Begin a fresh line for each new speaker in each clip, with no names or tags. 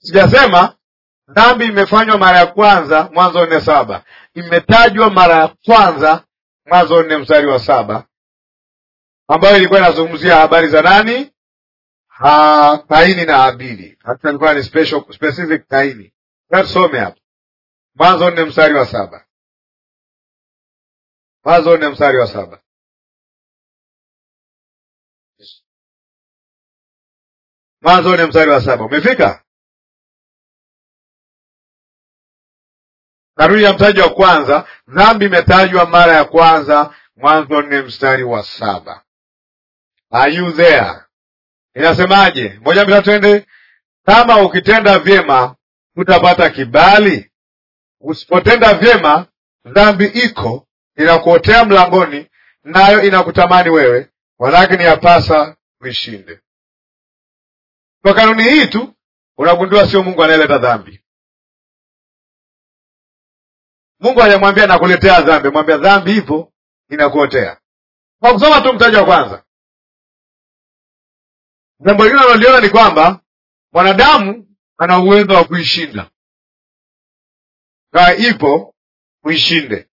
sijasema dhambi imefanywa mara ya kwanza mwanzo nne saba imetajwa mara ya kwanza mwanzo nne mstari wa saba ambayo ilikuwa inazungumzia habari za nani ha, kaini na habili hata ilikuwa ni special, specific kaini tusome hapa mwanzo nne mstari wa saba mwanzo nne mstari wa saba mwanzo nne mstari wa saba umefika narudi ya mtaji wa kwanza dhambi imetajwa mara ya kwanza mwanzo nne mstari wa saba are you there inasemaje moja mbili twende kama ukitenda vyema utapata kibali usipotenda vyema dhambi iko inakuotea mlangoni nayo inakutamani wewe walakini yapasa uishinde kwa kanuni hii tu unagundua sio mungu anayeleta dhambi mungu hajamwambia nakuletea dhambi mwambia dhambi ipo inakuotea kwa kusoma tu mtaji wa kwanza jambo lingine analoliona ni kwamba mwanadamu ana uwezo wa kuishinda kaa ipo uishinde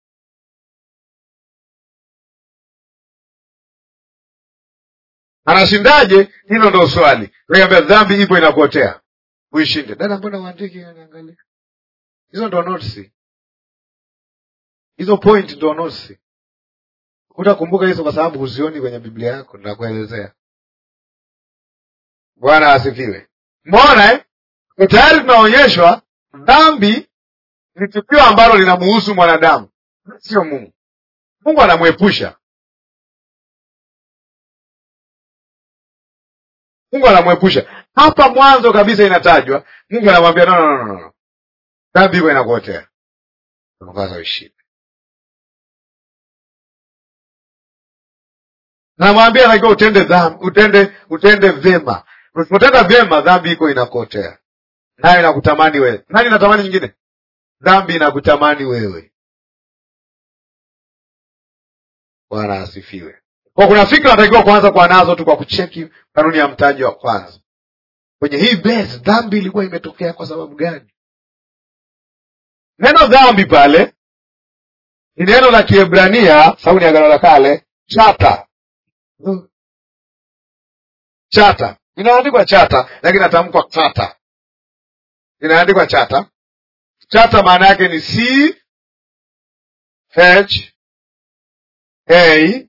anashindaje hilo ndo swali ambia dhambi ipo inakuotea uishinde dada mbona uandiki niangalia hizo ndo notisi hizo point ndo notisi utakumbuka hizo kwa sababu huzioni kwenye biblia yako nakuelezea bwana asifiwe mona eh? tayari tunaonyeshwa dhambi ni tukio ambalo linamuhusu mwanadamu sio mungu mungu anamwepusha mungu anamwepusha hapa mwanzo kabisa inatajwa mungu anamwambia no, no, no, no. dhambi iko inakuotea unapasa uishinde namwambia takiwa utende dhambi utende utende vyema usipotenda vyema dhambi iko inakuotea nayo inakutamani wewe nani inatamani nyingine dhambi inakutamani wewe bwana asifiwe kwa kuna fikra natakiwa kuanza kuwa nazo tu kwa kucheki kanuni ya mtaji wa kwanza kwenye hii base dhambi ilikuwa imetokea kwa sababu gani neno dhambi pale ni neno la kiebrania sababu ni agano la kale chata chata inaandikwa chata lakini inatamkwa kata inaandikwa chata chata maana yake ni c h a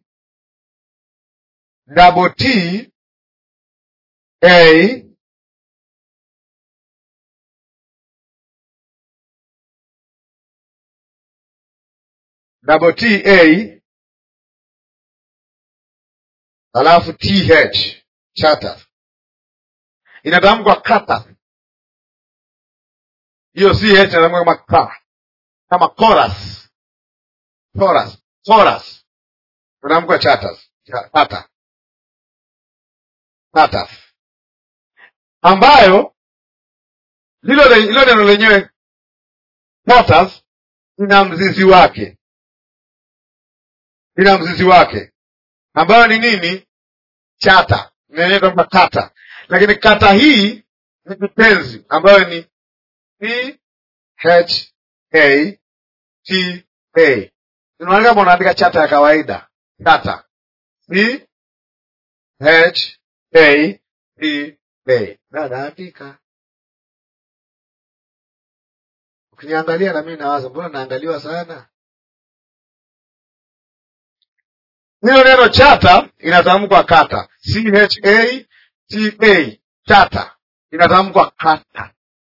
double t a double t a alafu th chata inatamkwa kata hiyo ch inatamkwa kama ka kama chorus chorus chorus inatamkwa chatas kata kata ambayo lilo lilo neno lenyewe chatas ina mzizi wake ina mzizi wake ambayo ni nini chata inaitwa kata lakini kata hii ni kitenzi ambayo ni c h a t a inaonekana kama unaandika chata ya kawaida kata c h a t a nadaandika ukiniangalia na mimi nawaza mbona naangaliwa sana hilo neno chata inatamkwa kata c h a t a chata inatamkwa kata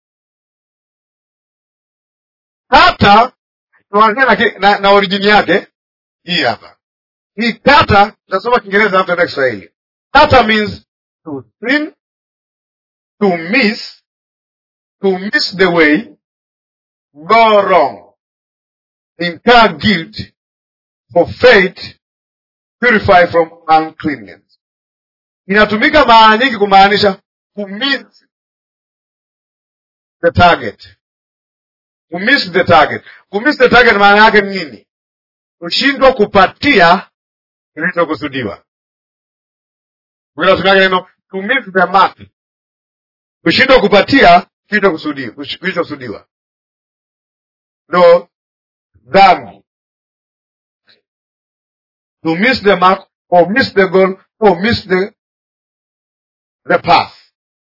kata tuanzie na, na, na orijini yake hii hapa hii kata tasoma kiingereza alafu taenda kiswahili kata means to sin to miss to miss the way go wrong incur guilt for faith purify from uncleanness inatumika mara nyingi kumaanisha kumiss the target kumiss the target kumiss the target maana yake ni nini kushindwa kupatia kilichokusudiwa tumiake neno to miss the mark kushindwa kupatia kilichokusudiwa ndo dhambi to miss the mark or miss the goal or miss the, the path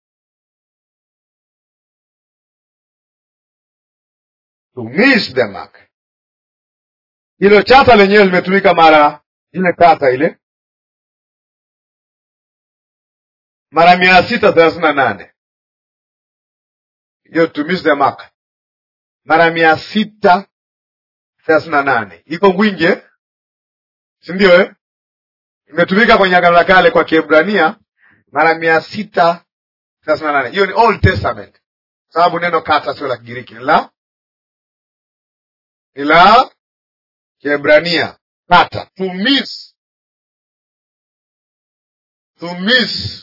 to miss the mark hilo chata lenyewe limetumika mara ile kata ile mara mia sita thelathini na nane hiyo to miss the mark mara mia sita thelathini na nane iko ngwingi eh? si ndio eh? imetumika kwenye agano la kale kwa kiebrania mara mia sita thelathini na nane hiyo ni old testament sababu neno kata sio la kigiriki ni la ni la kiebrania kata to miss to miss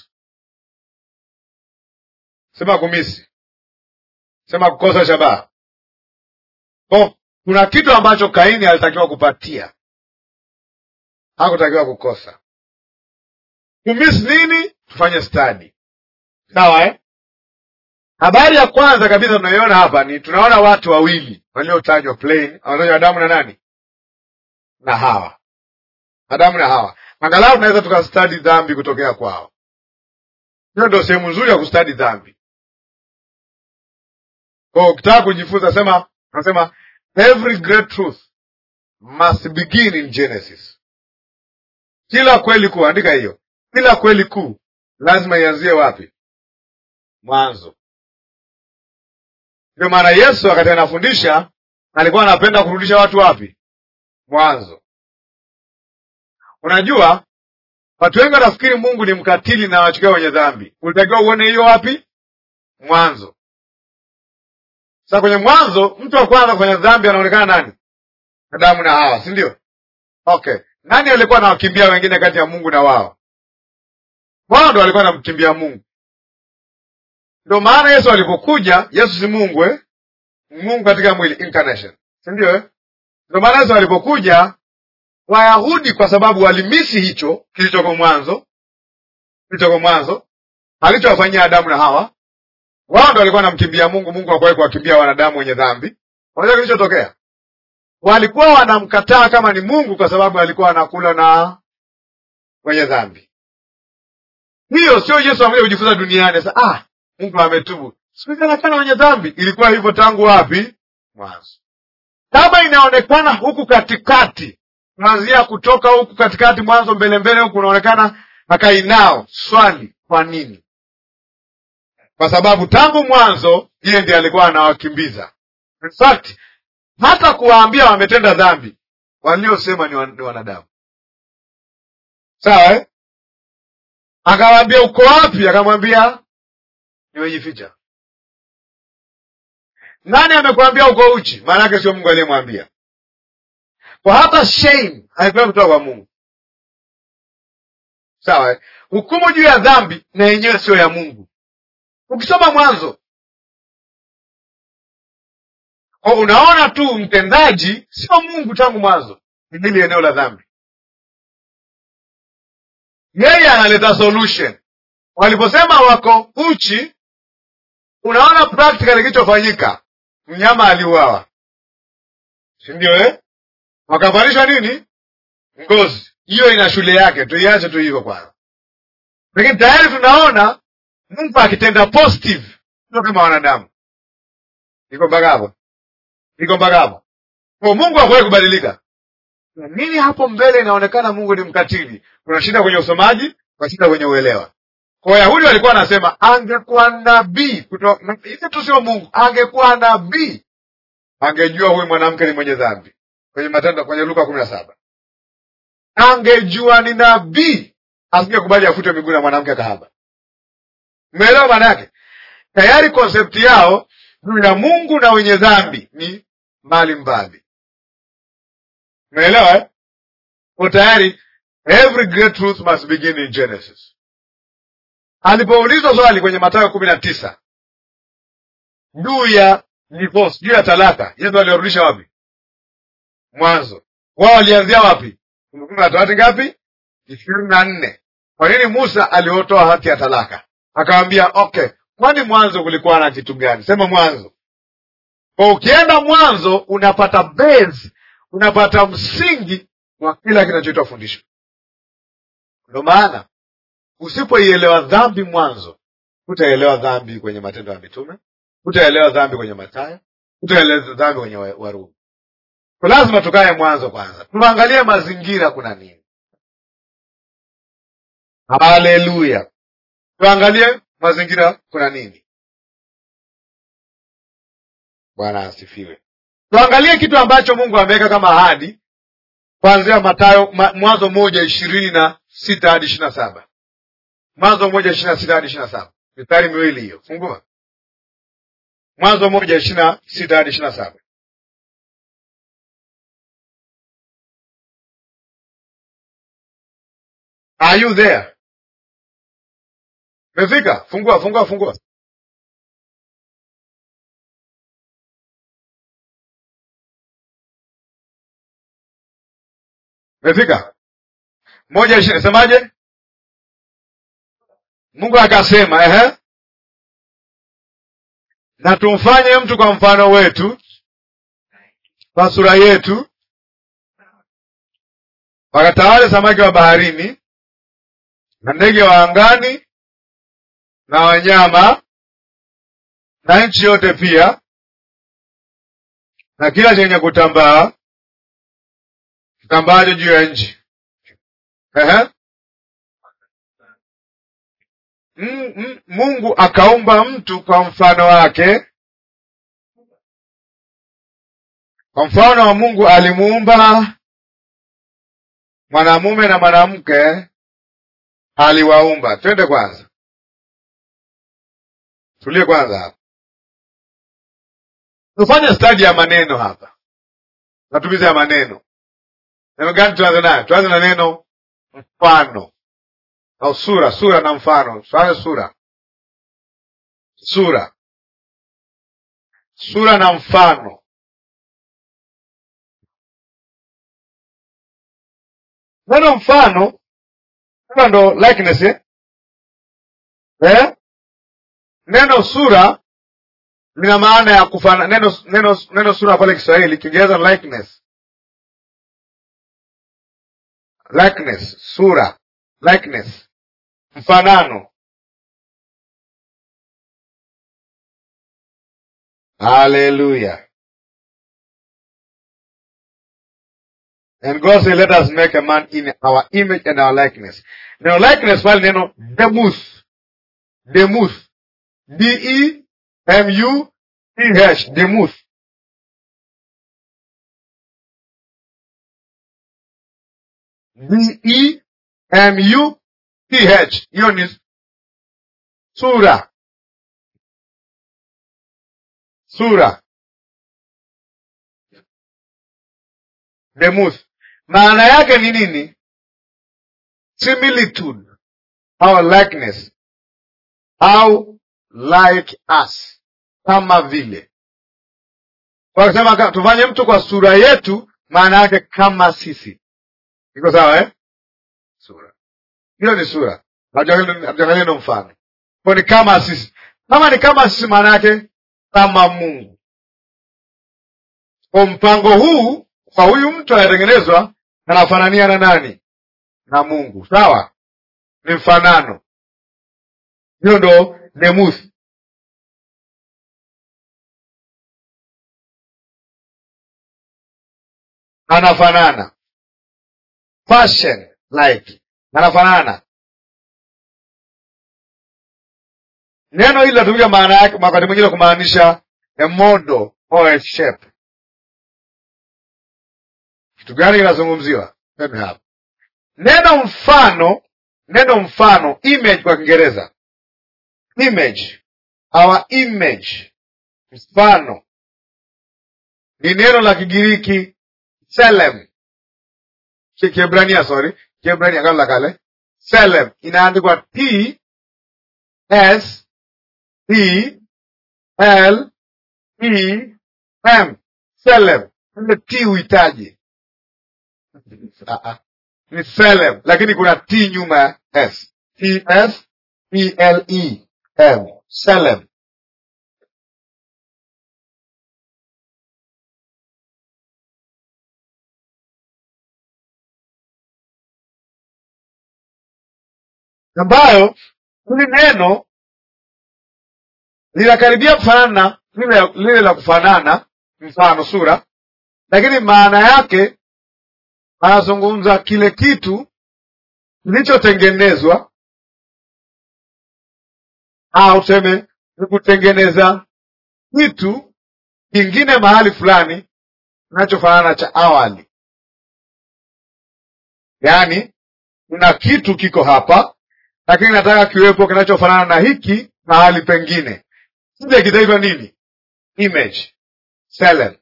sema kumisi sema kukosa shabaha ko kuna kitu ambacho kaini alitakiwa kupatia hakutakiwa kukosa kumiss nini tufanye stadi sawa eh? habari ya kwanza kabisa tunaiona hapa ni tunaona watu wawili waliotajwa plain wanatajwa adamu na nani na hawa adamu na hawa angalau tunaweza tukastadi dhambi kutokea kwao hiyo ndio sehemu nzuri ya kustadi dhambi kwa ukitaka kujifunza sema nasema every great truth must begin in genesis kila kweli kuu andika hiyo kila kweli kuu lazima ianzie wapi mwanzo ndio maana yesu wakati anafundisha alikuwa anapenda kurudisha watu wapi mwanzo unajua watu wengi wanafikiri mungu ni mkatili na wachukia wenye dhambi ulitakiwa uone hiyo wapi mwanzo sasa kwenye mwanzo mtu wa kwanza kwenye dhambi anaonekana nani adamu na hawa si ndio okay nani alikuwa anawakimbia wengine kati ya mungu na wao wao ndo walikuwa anamkimbia mungu ndio maana yesu alipokuja yesu si mungu eh? mungu katika mwili incarnation si ndio eh? ndio maana yesu alipokuja wayahudi kwa sababu walimisi hicho kilichoko mwanzo kilichoko mwanzo alichowafanyia adamu na hawa wao ndo walikuwa wanamkimbia mungu mungu akuwahi kuwakimbia wanadamu wenye dhambi unajua kilichotokea walikuwa wanamkataa kama ni mungu kwa sababu alikuwa anakula na wenye dhambi hiyo sio yesu amekuja kujifunza duniani sasa ah mungu ametubu siku anakana wenye dhambi ilikuwa hivyo tangu wapi mwanzo kama inaonekana huku katikati kuanzia kutoka huku katikati mwanzo mbele mbele huku unaonekana akainao swali kwa nini kwa sababu tangu mwanzo yeye ndiye alikuwa anawakimbiza in fact hata kuwaambia wametenda dhambi waliosema ni, wan, ni wanadamu sawa eh? akawaambia uko wapi akamwambia nimejificha nani amekwambia uko uchi maana yake sio mungu aliyemwambia kwa hata shame haikuwa kutoka kwa mungu sawa eh? hukumu juu ya dhambi na yenyewe sio ya mungu ukisoma mwanzo kwa unaona tu mtendaji sio mungu tangu mwanzo ni hili eneo la dhambi yeye analeta solution waliposema wako uchi unaona practical kilichofanyika mnyama aliuawa si ndio eh? wakavalishwa nini ngozi hiyo ina shule yake tuiache tu hivyo kwanza lakini tayari tunaona mungu akitenda positive sio kama wanadamu iko mpaka hapo iko mpaka hapo kwa mungu hakuwahi kubadilika nini hapo mbele inaonekana mungu ni mkatili kuna shida kwenye usomaji kuna shida kwenye uelewa kwa wayahudi walikuwa wanasema angekuwa nabii hivi tu sio mungu angekuwa nabii angejua huyu mwanamke ni mwenye dhambi kwenye matendo kwenye luka kumi na saba angejua ni nabii asingekubali afutwe miguu na mwanamke kahaba umeelewa maana yake tayari konsepti yao juu ya mungu na wenye dhambi ni mbali mbali umeelewa eh? ko tayari every great truth must begin in genesis alipoulizwa swali kwenye matayo kumi na tisa juu ya divorce juu ya talaka yesu aliwarudisha wapi mwanzo wao walianzia wapi kumbukumbu la torati ngapi ishirini na nne kwa nini musa aliotoa hati ya talaka akawambia okay kwani mwanzo kulikuwa na kitu gani? Sema mwanzo. Kwa ukienda mwanzo unapata base, unapata msingi wa kila kinachoitwa fundisho. Ndio maana usipoielewa dhambi mwanzo, hutaelewa dhambi kwenye Matendo ya Mitume, hutaelewa dhambi kwenye Mathayo, hutaelewa dhambi kwenye wa- Warumi. Kwa lazima tukae mwanzo kwanza, tuangalie mazingira kuna nini. Haleluya! Tuangalie mazingira kuna nini. Bwana asifiwe. Tuangalie kitu ambacho Mungu ameweka kama ahadi kuanzia Mathayo ma, Mwanzo moja ishirini na sita hadi ishirini na saba Mwanzo moja ishirini na sita hadi ishirini na saba mistari miwili hiyo, fungua Mwanzo moja ishirini na sita hadi ishirini na saba Are you there? Umefika? Fungua, fungua, fungua. Umefika? moja ishirini semaje? Mungu akasema ehe, na tumfanye mtu kwa mfano wetu, kwa sura yetu, wakatawale samaki wa baharini na ndege wa angani na wanyama na nchi yote pia na kila chenye kutambaa kitambaacho juu ya nchi. Ehe. Mm, mm, Mungu akaumba mtu kwa mfano wake, kwa mfano wa Mungu alimuumba, mwanamume na mwanamke aliwaumba. Twende kwanza, tulie kwanza hapa, tufanye stadi ya maneno hapa, matumizi ya maneno. Neno gani tuanze nayo? Tuanze na neno mfano au sura. Sura na mfano, tuanze sura. Sura, sura na mfano. Neno mfano sura ndo likeness eh? Eh? Neno sura lina maana ya kufana. Neno, neno, neno sura pale Kiswahili, Kiingereza likeness. Likeness, sura, likeness, mfanano. Haleluya! And God said, let us make a man in our image and our likeness. Neno likeness pale neno demuth, demuth, d e m u t h, demuth. d e m u t h, hiyo ni sura, sura, demuth. Maana yake ni nini? Similitude au likeness au like us, kama vile. Wakasema tufanye mtu kwa sura yetu, maana yake kama sisi. Iko sawa eh? Sura hiyo ni sura, hatuangalia neno mfano. Kwa ni kama sisi. Kama ni kama sisi, maana yake kama Mungu. Kwa mpango huu kwa huyu mtu anayetengenezwa anafanania na nani? Na Mungu. Sawa, ni mfanano. Hiyo ndo demuth. Anafanana fashion like, anafanana. Neno hili linatumika maana yake wakati mwingine kumaanisha a model or a shape. Kitu gani kinazungumziwa? hapa neno mfano, neno mfano image kwa Kiingereza image, our image, mfano ni neno la Kigiriki selem, Kiebrania sorry, Kiebrania agano la kale selem, inaandikwa t s t l e m selem. Ile t uhitaji ni selem, lakini kuna t nyuma ya s t s p l e m Selem. ambayo hili neno linakaribia kufanana na lile, lile la kufanana mfano sura, lakini maana yake anazungumza kile kitu kilichotengenezwa au tuseme ni kutengeneza kitu kingine mahali fulani kinachofanana cha awali. Yaani kuna kitu kiko hapa, lakini nataka kiwepo kinachofanana na hiki mahali pengine. Kile kitaitwa nini? Image Selem.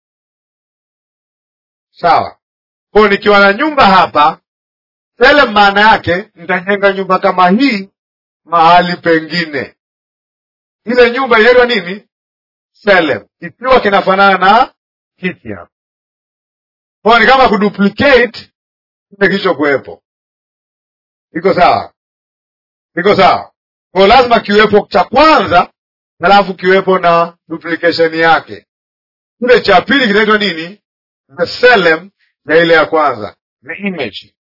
Sawa. Kwa nikiwa na nyumba hapa Selem, maana yake nitajenga nyumba kama hii mahali pengine. Ile nyumba inaitwa nini? Selem, ikiwa kinafanana na hiki hapa. Kwa ni kama kuduplicate kile kilichokuwepo. Iko sawa? Iko sawa? Kwa lazima kiwepo cha kwanza, halafu kiwepo na duplication yake. Kile cha pili kinaitwa nini? The Selem na ile ya kwanza ni image.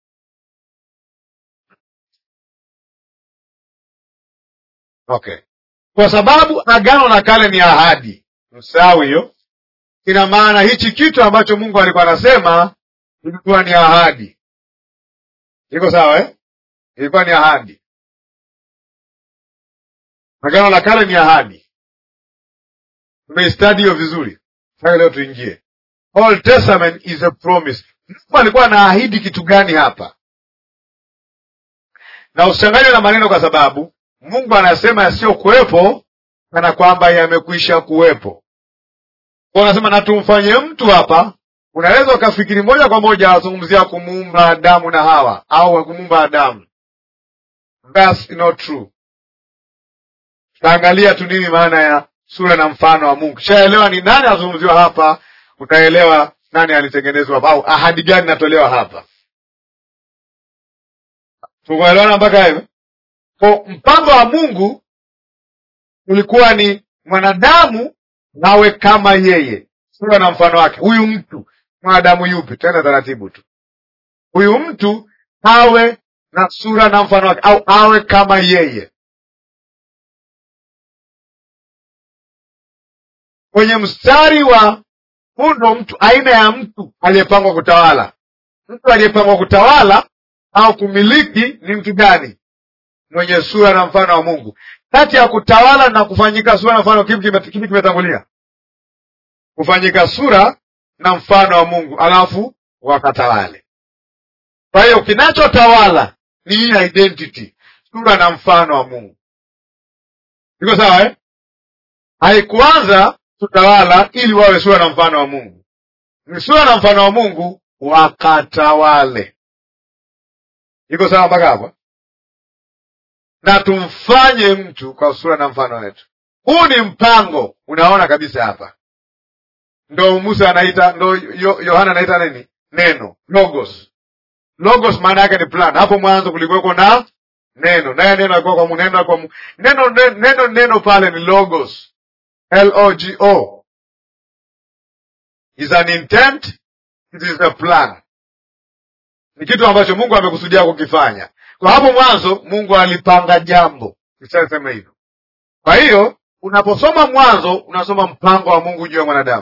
Okay, kwa sababu agano la kale ni ahadi, msahau hiyo. Ina maana hichi kitu ambacho Mungu alikuwa anasema ilikuwa ni ahadi. Iko sawa eh? Ilikuwa ni ahadi. Agano la kale ni ahadi. Tumeistadi hiyo vizuri. Sasa leo tuingie. Old Testament is a promise. Mungu alikuwa anaahidi kitu gani hapa? Na usichanganywe na maneno, kwa sababu Mungu anasema yasiyokuwepo kana kwamba yamekwisha kuwepo. Kwa anasema na tumfanye mtu hapa, unaweza ukafikiri moja kwa moja azungumzia kumuumba Adamu na Hawa au kumuumba Adamu. That's not true. Tutaangalia tu nini maana ya sura na mfano wa Mungu. Kishaelewa ni nani azungumziwa hapa, utaelewa nani alitengenezwa hapa au ahadi gani natolewa hapa. Tukuelewana mpaka hivyo? Kwa mpango wa Mungu ulikuwa ni mwanadamu nawe kama yeye, sura na mfano wake. Huyu mtu mwanadamu yupi? Tena taratibu tu, huyu mtu awe na sura na mfano wake, au awe kama yeye. Kwenye mstari wa hundo, mtu aina ya mtu aliyepangwa kutawala. Mtu aliyepangwa kutawala au kumiliki ni mtu gani? Mwenye sura na mfano wa Mungu. Kati ya kutawala na kufanyika sura na mfano, kipi kimetangulia? Kufanyika sura na mfano wa Mungu, alafu wakatawale. Kwa hiyo kinachotawala ni hii identity, sura na mfano wa Mungu. Iko sawa eh? Haikuanza kutawala ili wawe sura na mfano wa Mungu, ni sura na mfano wa Mungu wakatawale. Iko sawa mpaka hapo? na tumfanye mtu kwa sura na mfano wetu. Huu ni mpango, unaona kabisa hapa. Ndo Musa anaita, ndo Yohana anaita nini? Neno logos. Logos maana yake ni plan. Hapo mwanzo kulikuweko na neno, naye neno alikuwa kwa Mungu, neno kwa Mungu. Neno neno neno pale ni logos, L O G O, is an intent, it is a plan. Ni kitu ambacho Mungu amekusudia kukifanya. Kwa hapo mwanzo Mungu alipanga jambo, ishasema hivyo. Kwa hiyo unaposoma Mwanzo unasoma mpango wa Mungu juu ya mwanadamu.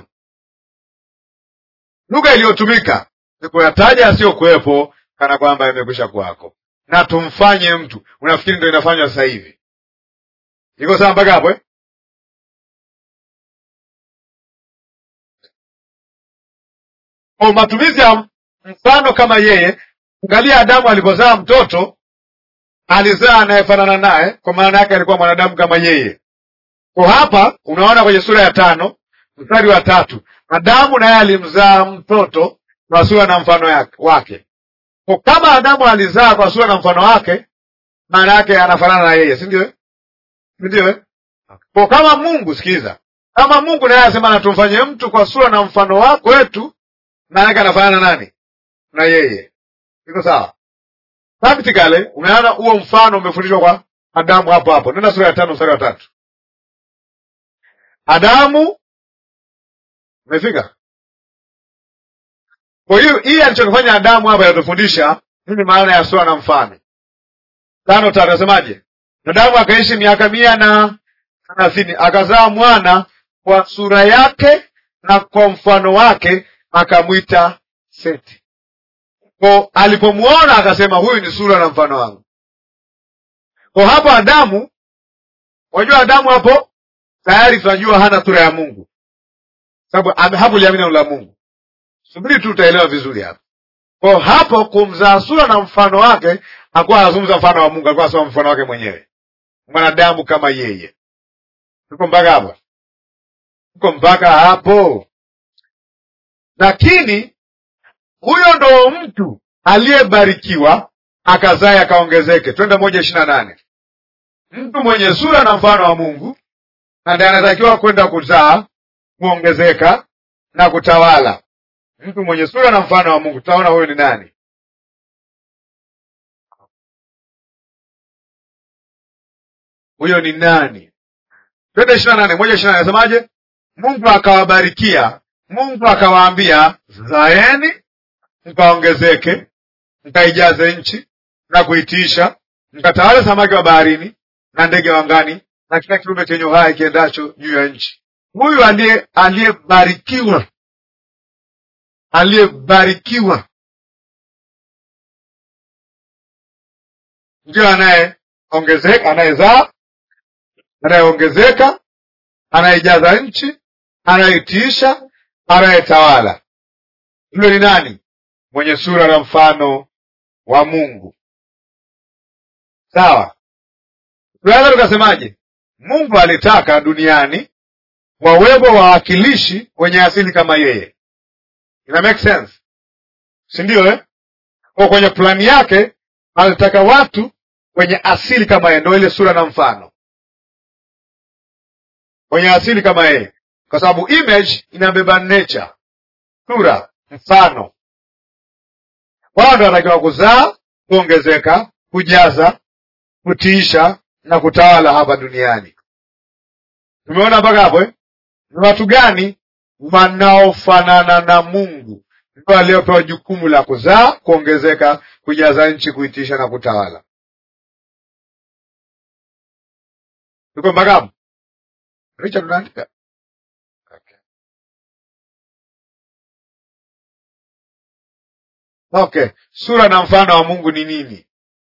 Lugha iliyotumika ni kuyataja asiyokuwepo kana kwamba yamekwisha kwako, na tumfanye mtu. Unafikiri ndo inafanywa sasa hivi? Iko sawa mpaka hapo eh? Kwa matumizi ya mfano kama yeye, angalia Adamu alipozaa mtoto alizaa anayefanana naye, kwa maana yake alikuwa mwanadamu kama yeye. Kwa hapa unaona kwenye sura ya tano mstari wa tatu Adamu naye alimzaa mtoto kwa sura na mfano wake. Kwa kama Adamu alizaa kwa sura na mfano wake, maana yake anafanana na yeye, si ndio? Si ndio? Kwa kama Mungu, sikiza, kama Mungu naye anasema na tumfanye mtu kwa sura na mfano wako wetu, maana yake anafanana nani? Na yeye. Iko sawa? Practically umeona huo mfano umefundishwa kwa Adamu hapo hapo. Nenda sura ya tano mstari wa tatu. Adamu umefika. Kwa hiyo hii alichokifanya Adamu hapa yatufundisha nini maana ya sura na mfano. tano tatu nasemaje? Adamu akaishi miaka mia na thelathini akazaa mwana kwa sura yake na kwa mfano wake akamwita Seti. Ko alipomwona akasema huyu ni sura na mfano wangu. Kwa hapo Adamu, unajua Adamu hapo tayari tunajua hana sura ya Mungu, sababu hapo liamini neno la Mungu. Subiri tu utaelewa vizuri hapo. Kwa hapo kumzaa sura na mfano wake, hakuwa anazungumza mfano wa Mungu, alikuwa anasema mfano wake mwenyewe, mwanadamu kama yeye. Tuko mpaka hapo? Tuko mpaka hapo? Lakini huyo ndo mtu aliyebarikiwa akazae akaongezeke. Twende moja ishirini na nane. Mtu mwenye sura na mfano wa Mungu na ndiye anatakiwa kwenda kuzaa, kuongezeka na kutawala. Mtu mwenye sura na mfano wa Mungu, tutaona huyo ni nani? Huyo ni nani? Twende ishirini na nane, moja ishirini na nane. Nasemaje? Mungu akawabarikia, Mungu akawaambia, zaeni mkaongezeke, mkaijaze nchi na kuitiisha, mkatawale samaki wa baharini na ndege wa angani na kila kiumbe chenye uhai kiendacho juu ya nchi. Huyu aliye aliyebarikiwa, aliyebarikiwa ndiyo anayeongezeka, anayezaa, anayeongezeka, anayejaza nchi, anayetiisha, anayetawala. Huyo ni nani? Mwenye sura na mfano wa Mungu. Sawa, tunaweza tukasemaje? Mungu alitaka duniani wawepo wawakilishi wenye asili kama yeye. Ina make sense, si ndio eh? Kwa kwenye plani yake alitaka watu wenye asili kama yeye, ndio ile sura na mfano, wenye asili kama yeye, kwa sababu image inabeba nature, sura, mfano. Wao ndio wanatakiwa kuzaa, kuongezeka, kujaza, kutiisha na kutawala hapa duniani. Tumeona mpaka hapo eh? Ni watu gani wanaofanana na Mungu ndio waliopewa jukumu la kuzaa, kuongezeka, kujaza nchi, kuitisha na kutawala. Tuko mpaka hapo? Richard, unaandika okay. Okay, sura na mfano wa Mungu ni nini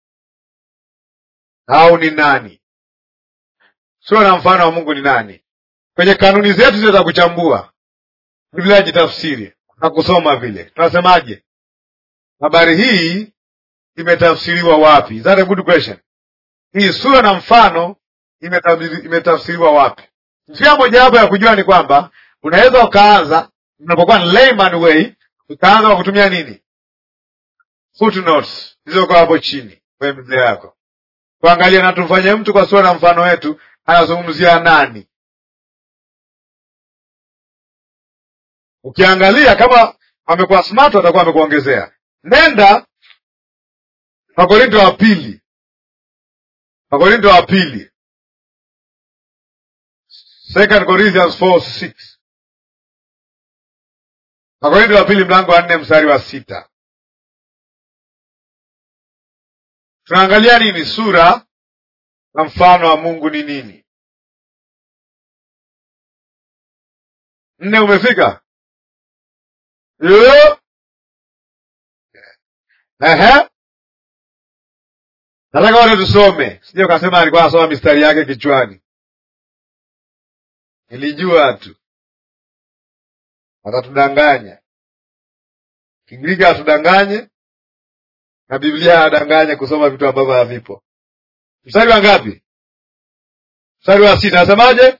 au ni nani? Sura na mfano wa Mungu ni nani? Kwenye kanuni zetu zile za kuchambua Biblia jitafsiri na kusoma vile, tunasemaje? Habari hii imetafsiriwa wapi? Is that a good question? Hii sura na mfano imetafsiriwa wapi? Njia mojawapo ya kujua ni kwamba unaweza ukaanza, unapokuwa ni layman way, ukaanza kwa kutumia nini? Footnotes zilizoko hapo chini kwenye Biblia yako, kuangalia na tumfanye mtu kwa sura na mfano wetu, anazungumzia nani? Ukiangalia kama amekuwa smart, atakuwa amekuongezea. Nenda Wakorinto wa pili, Wakorinto wa pili, Second Corinthians 4:6. Wakorinto wa pili mlango wa nne mstari wa sita. Tunaangalia nini? Sura na mfano wa Mungu ni nini? Nne, umefika? Yo. Ehe. Nataka wote tusome, sije ukasema alikuwa anasoma mistari yake kichwani. Nilijua tu atatudanganya. Kigiriki atudanganye na Biblia adanganye kusoma vitu ambavyo havipo. Mstari wa ngapi? Mstari wa sita, nasemaje?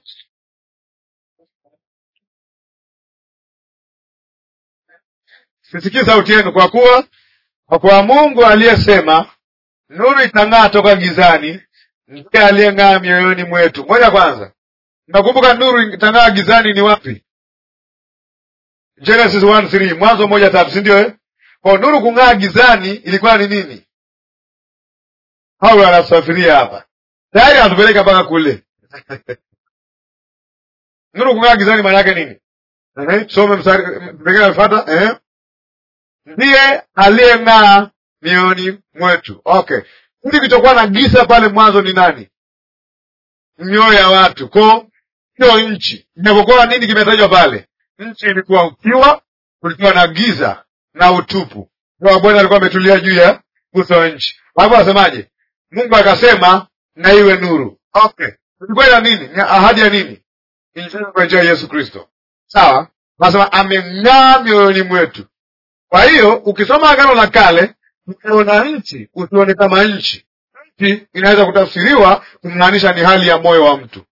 Sisikii sauti yenu, kwa kuwa kwa kuwa Mungu aliyesema nuru itang'aa toka gizani, ndiye aliyeng'aa mioyoni mwetu. Moja kwanza, nakumbuka nuru itang'aa gizani ni wapi? Genesis 1:3, Mwanzo moja tatu, si ndio eh? Kwa nuru kung'aa gizani ilikuwa ni nini? Paulo anasafiria hapa tayari, anatupeleka mpaka kule nuru kung'aa gizani maana yake nini Ehe, tusome mstari pengine nafuata ehe ndiye aliyeng'aa mioyoni mwetu okay ili kilichokuwa na giza pale mwanzo ni nani mioyo ya watu ko hiyo nchi inapokuwa nini kimetajwa pale nchi ilikuwa ukiwa kulikuwa na giza na utupu Roho wa bwana alikuwa ametulia juu ya uso wa nchi alafu asemaje mungu akasema na iwe nuru okay ilikuwa ina nini ni ahadi ya nini injili kwa njia ya yesu kristo sawa anasema ameng'aa mioyoni mwetu kwa hiyo ukisoma agano la kale ukiona nchi usione kama nchi nchi inaweza kutafsiriwa kumaanisha ni hali ya moyo wa mtu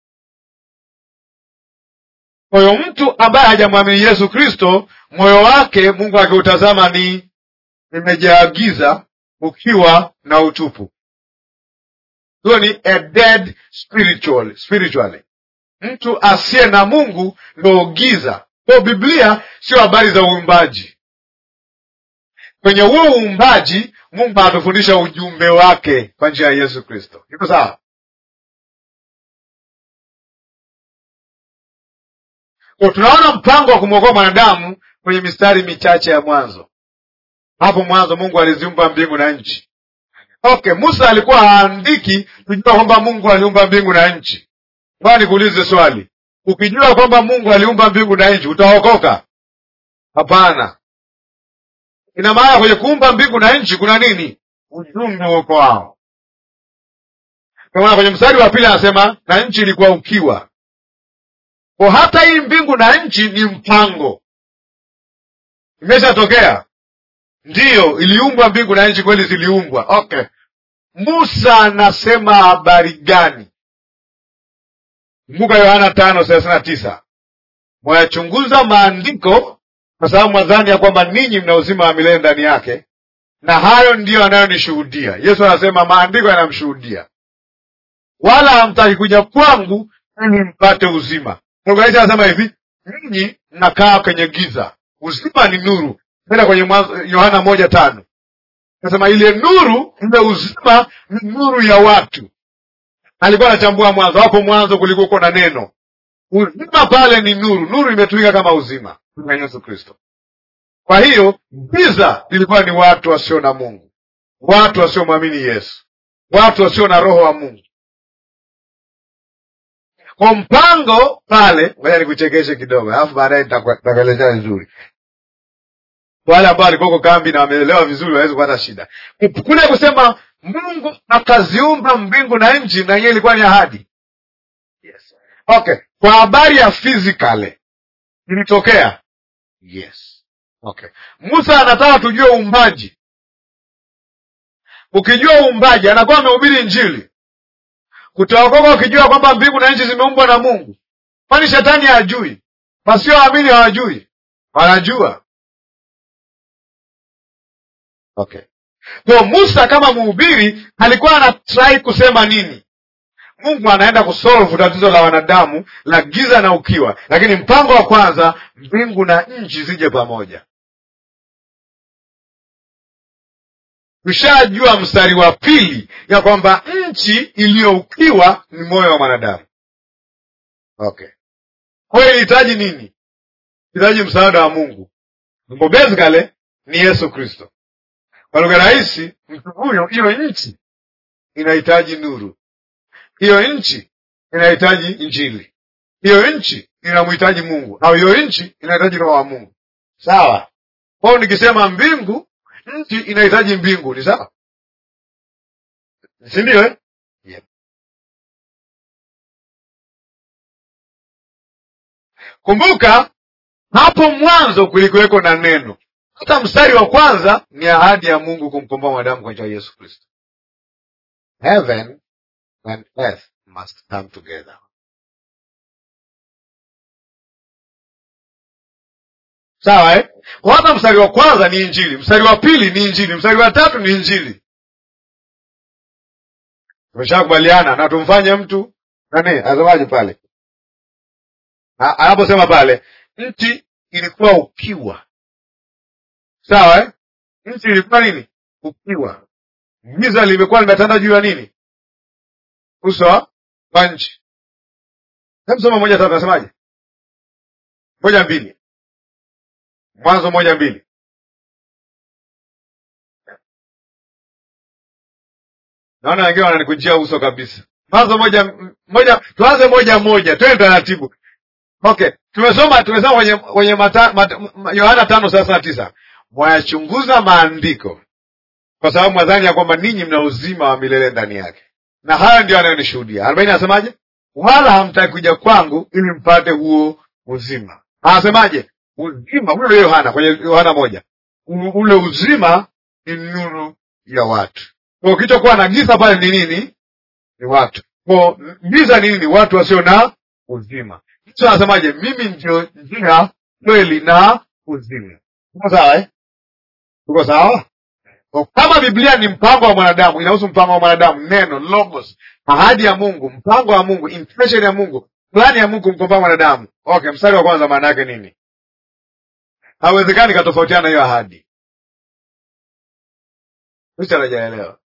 kwa hiyo mtu ambaye hajamwamini yesu kristo moyo wake mungu akiutazama ni imejaa giza ukiwa na utupu huyo ni a dead spiritual, spiritually mtu asiye na mungu ndo giza kwa biblia sio habari za uumbaji kwenye huo uumbaji mungu anatufundisha ujumbe wake kwa njia ya yesu kristo iko sawa Kwa tunaona mpango wa kumwokoa mwanadamu kwenye mistari michache ya mwanzo hapo mwanzo mungu aliziumba mbingu na nchi okay musa alikuwa haandiki kujua kwamba mungu aliumba mbingu na nchi baa nikuulize swali ukijua kwamba mungu aliumba mbingu na nchi utaokoka hapana ina maana kwenye kuumba mbingu na nchi kuna nini ujumbe uko wao kwa maana kwenye mstari wa pili anasema na nchi ilikuwa ukiwa kwa hata hii mbingu na nchi ni mpango imeshatokea ndiyo iliumbwa mbingu na nchi kweli ziliumbwa okay musa anasema habari gani kumbuka yohana tano thelathini na tisa mwayachunguza maandiko kwa sababu mwadhani ya kwamba ninyi mna uzima wa milele ndani yake na hayo ndiyo anayonishuhudia yesu anasema maandiko yanamshuhudia wala hamtaki kuja kwangu ili mpate uzima lugha hizi anasema hivi ninyi mnakaa kwenye giza uzima ni nuru enda kwenye Mwanzo- yohana moja tano nasema ile nuru ile uzima ni nuru ya watu alikuwa anachambua mwanzo hapo mwanzo kulikuwa na neno uzima pale ni nuru nuru imetumika kama uzima kwa yesu kristo kwa hiyo giza lilikuwa ni watu wasio na mungu watu wasiomwamini yesu watu wasio na roho wa mungu kwa mpango pale ngoja nikuchekeshe kidogo alafu baadaye nitaku- nitakuelezea vizuri wale ambao walikuwako kambi na wameelewa vizuri waweze kupata shida kule kusema mungu akaziumba mbingu na nchi na yenyewe ilikuwa ni ahadi yes. okay kwa habari ya physically ilitokea yes okay musa anataka tujue uumbaji ukijua uumbaji anakuwa amehubiri injili utaokoka ukijua kwamba mbingu na nchi zimeumbwa na mungu kwani shetani hajui wasioamini hawajui wanajua okay kwa musa kama mhubiri alikuwa anatrai kusema nini mungu anaenda kusolve tatizo la wanadamu la giza na ukiwa lakini mpango wa kwanza mbingu na nchi zije pamoja tushajua mstari wa pili ya kwamba nchi iliyoukiwa ni moyo wa mwanadamu okay kwa hiyo ilihitaji nini ilihitaji msaada wa mungu Mungu basically ni yesu kristo kwa lugha rahisi mtu huyo hiyo nchi inahitaji nuru hiyo nchi inahitaji injili hiyo nchi inamhitaji mungu au hiyo nchi inahitaji roho wa mungu sawa kwao nikisema mbingu nchi inahitaji mbingu ni sawa si ndio eh? yep. kumbuka hapo mwanzo kulikuweko na neno hata mstari wa kwanza ni ahadi ya mungu kumkomboa mwanadamu kwa njia ya yesu kristo heaven and earth must come together sawa eh? Kwa hata mstari wa kwanza ni injili mstari wa pili ni injili mstari wa tatu ni injili tumeshakubaliana na tumfanye mtu nani asemaje pale A- anaposema pale nchi ilikuwa ukiwa sawa eh? nchi ilikuwa nini ukiwa giza limekuwa limetanda juu ya nini uso wa- wa nchi Hebu soma moja tatu, nasemaje? Moja mbili, Mwanzo moja mbili. Naona wengine wananikujia uso kabisa. Mwanzo moja moja, tuanze moja moja, twende taratibu. Okay, tumesoma tumesoma kwenye kwenye mata, mata, Yohana tano thelathini na tisa mwayachunguza maandiko kwa sababu mwadhani ya kwamba ninyi mna uzima wa milele ndani yake, na hayo ndio anayonishuhudia. arobaini anasemaje? Wala hamtaki kuja kwangu ili mpate huo uzima. Anasemaje? Uzima ule Yohana kwenye Yohana moja, ule uzima ni nuru ya watu. Kwa kilichokuwa na giza pale ni nini? Ni watu. Kwa giza ni nini? Watu wasio na uzima. Yesu anasemaje? Mimi ndio njia, kweli na uzima. Tuko sawa eh? Tuko sawa? Kwa kama Biblia ni mpango wa mwanadamu, inahusu mpango wa mwanadamu, neno logos, ahadi ya Mungu, mpango wa Mungu, intention ya Mungu, plani ya Mungu mkomboa mwanadamu. Okay, mstari wa kwanza maana yake nini? Hawezekani katofautiana na hiyo ahadi. Mtu anajaelewa,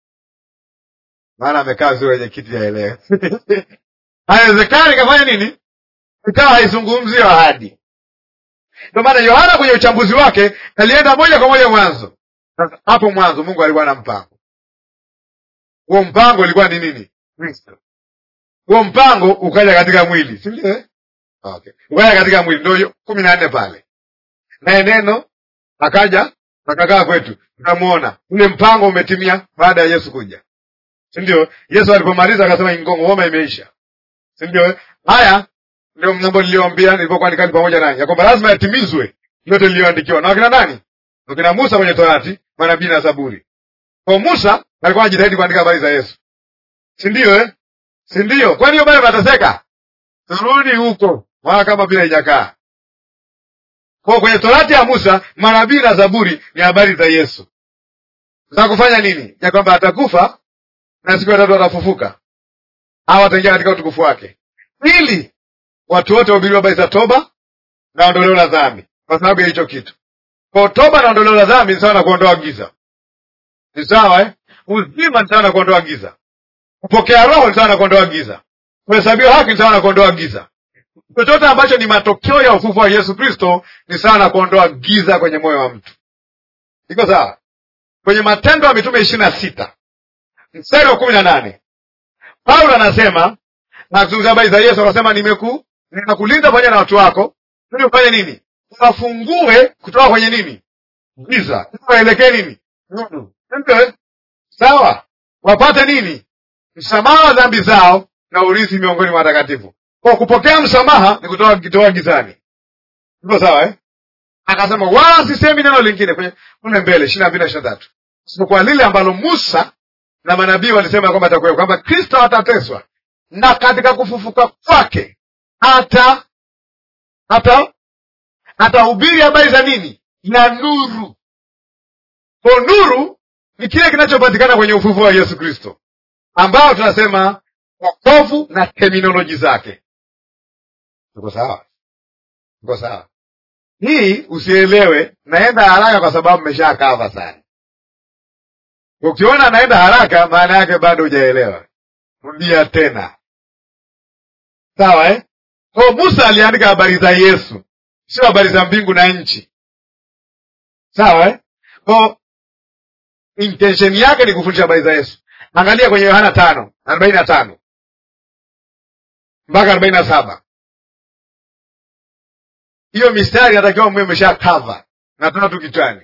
maana amekaa vizuri kwenye kiti yaelewe. Haiwezekani kafanya nini? Ikawa haizungumzi hiyo ahadi. Ndio maana Yohana kwenye uchambuzi wake alienda moja kwa moja mwanzo. Sasa hapo mwanzo Mungu alikuwa na mpango. Huo mpango ulikuwa ni nini? Kristo. Huo mpango ukaja katika mwili, si ndio? eh? Okay, ukaja katika mwili, ndio kumi na nne pale, naye neno akaja akakaa kwetu, tukamwona ule mpango umetimia baada ya Yesu kuja, si ndio? Yesu alipomaliza akasema ngoma imeisha, si ndio? Haya ndio mambo niliyoambia nilipokuwa nikali pamoja nanyi, ya kwamba lazima yatimizwe yote niliyoandikiwa na wakina nani? Wakina Musa kwenye Torati, manabii na Zaburi. Kwa Musa alikuwa anajitahidi kuandika habari za Yesu, si ndio eh? si ndio? Kwani hiyo bado nateseka? Turudi huko, maana kama vile haijakaa kwa kwenye Torati ya Musa, manabii na Zaburi ni habari za Yesu za kufanya nini? Ya kwamba atakufa na siku ya tatu atafufuka, au ataingia katika utukufu wake, ili watu wote wahubiriwe habari za toba na ondoleo la dhambi, kwa sababu ya hicho kitu. Kwa toba na ondoleo la dhambi ni sawa na kuondoa giza, ni sawa eh? Uzima ni sawa na kuondoa giza, kupokea roho ni sawa na kuondoa giza, kuhesabiwa haki ni sawa na kuondoa giza. Chochote ambacho ni matokeo ya ufufu wa Yesu Kristo ni sawa na kuondoa giza kwenye moyo wa mtu. Iko sawa? Kwenye Matendo ya Mitume ishirini na sita mstari wa kumi na nane Paulo anasema na kuzungumzia habari za Yesu, akasema nimeku ninakulinda pamoja na watu wako ili ufanye nini? Uwafungue kutoka kwenye nini? Giza, waelekee nini? Nuru. Ndio, sawa, wapate nini? Msamaha wa dhambi zao na urithi miongoni mwa watakatifu. Kwa kupokea msamaha ni kutoka kitoa gizani. Iko sawa eh? Akasema wala sisemi neno lingine kwenye kule mbele ishirini na mbili na ishirini na tatu isipokuwa lile ambalo Musa na manabii walisema kwamba atakuwepo, kwamba Kristo atateswa na katika kufufuka kwake hata hata atahubiri habari za nini? Na nuru. Kwa nuru ni kile kinachopatikana kwenye ufufuo wa Yesu Kristo, ambao tunasema wokovu na terminoloji zake. Tuko sawa? Tuko sawa? Hii usielewe, naenda haraka kwa sababu mmeshakava sana. Ukiona naenda haraka, maana yake bado hujaelewa. Rudia tena, sawa eh? Kwa Musa aliandika habari za Yesu, sio habari za mbingu na nchi, sawa eh? Kwa intention yake ni kufundisha habari za Yesu. Angalia kwenye Yohana tano arobaini na tano mpaka arobaini na saba hiyo mistari natakiwa mwe umesha cover na tuna tu kichwani.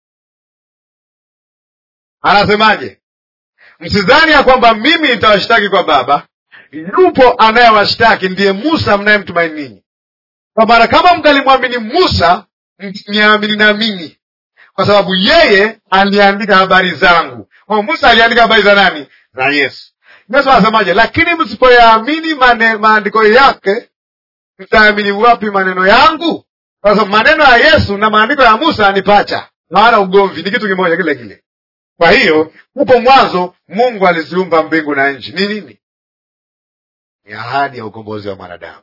Anasemaje? Msidhani ya kwamba mimi nitawashtaki kwa Baba, yupo anayewashtaki, ndiye Musa mnayemtumaini ninyi. Kwa maana kama mkalimwamini Musa, mniamini na mimi, kwa sababu yeye aliandika habari zangu. Kwa Musa aliandika habari za nani? Za Yesu. Yesu anasemaje? Lakini msipoyaamini maandiko yake mtaamini wapi maneno yangu? Kwa sababu maneno ya Yesu na maandiko ya Musa ni pacha, hawana ugomvi, ni kitu kimoja kile kile. Kwa hiyo hupo mwanzo Mungu aliziumba mbingu na nchi. Ni nini? Ni ahadi ya ukombozi wa mwanadamu.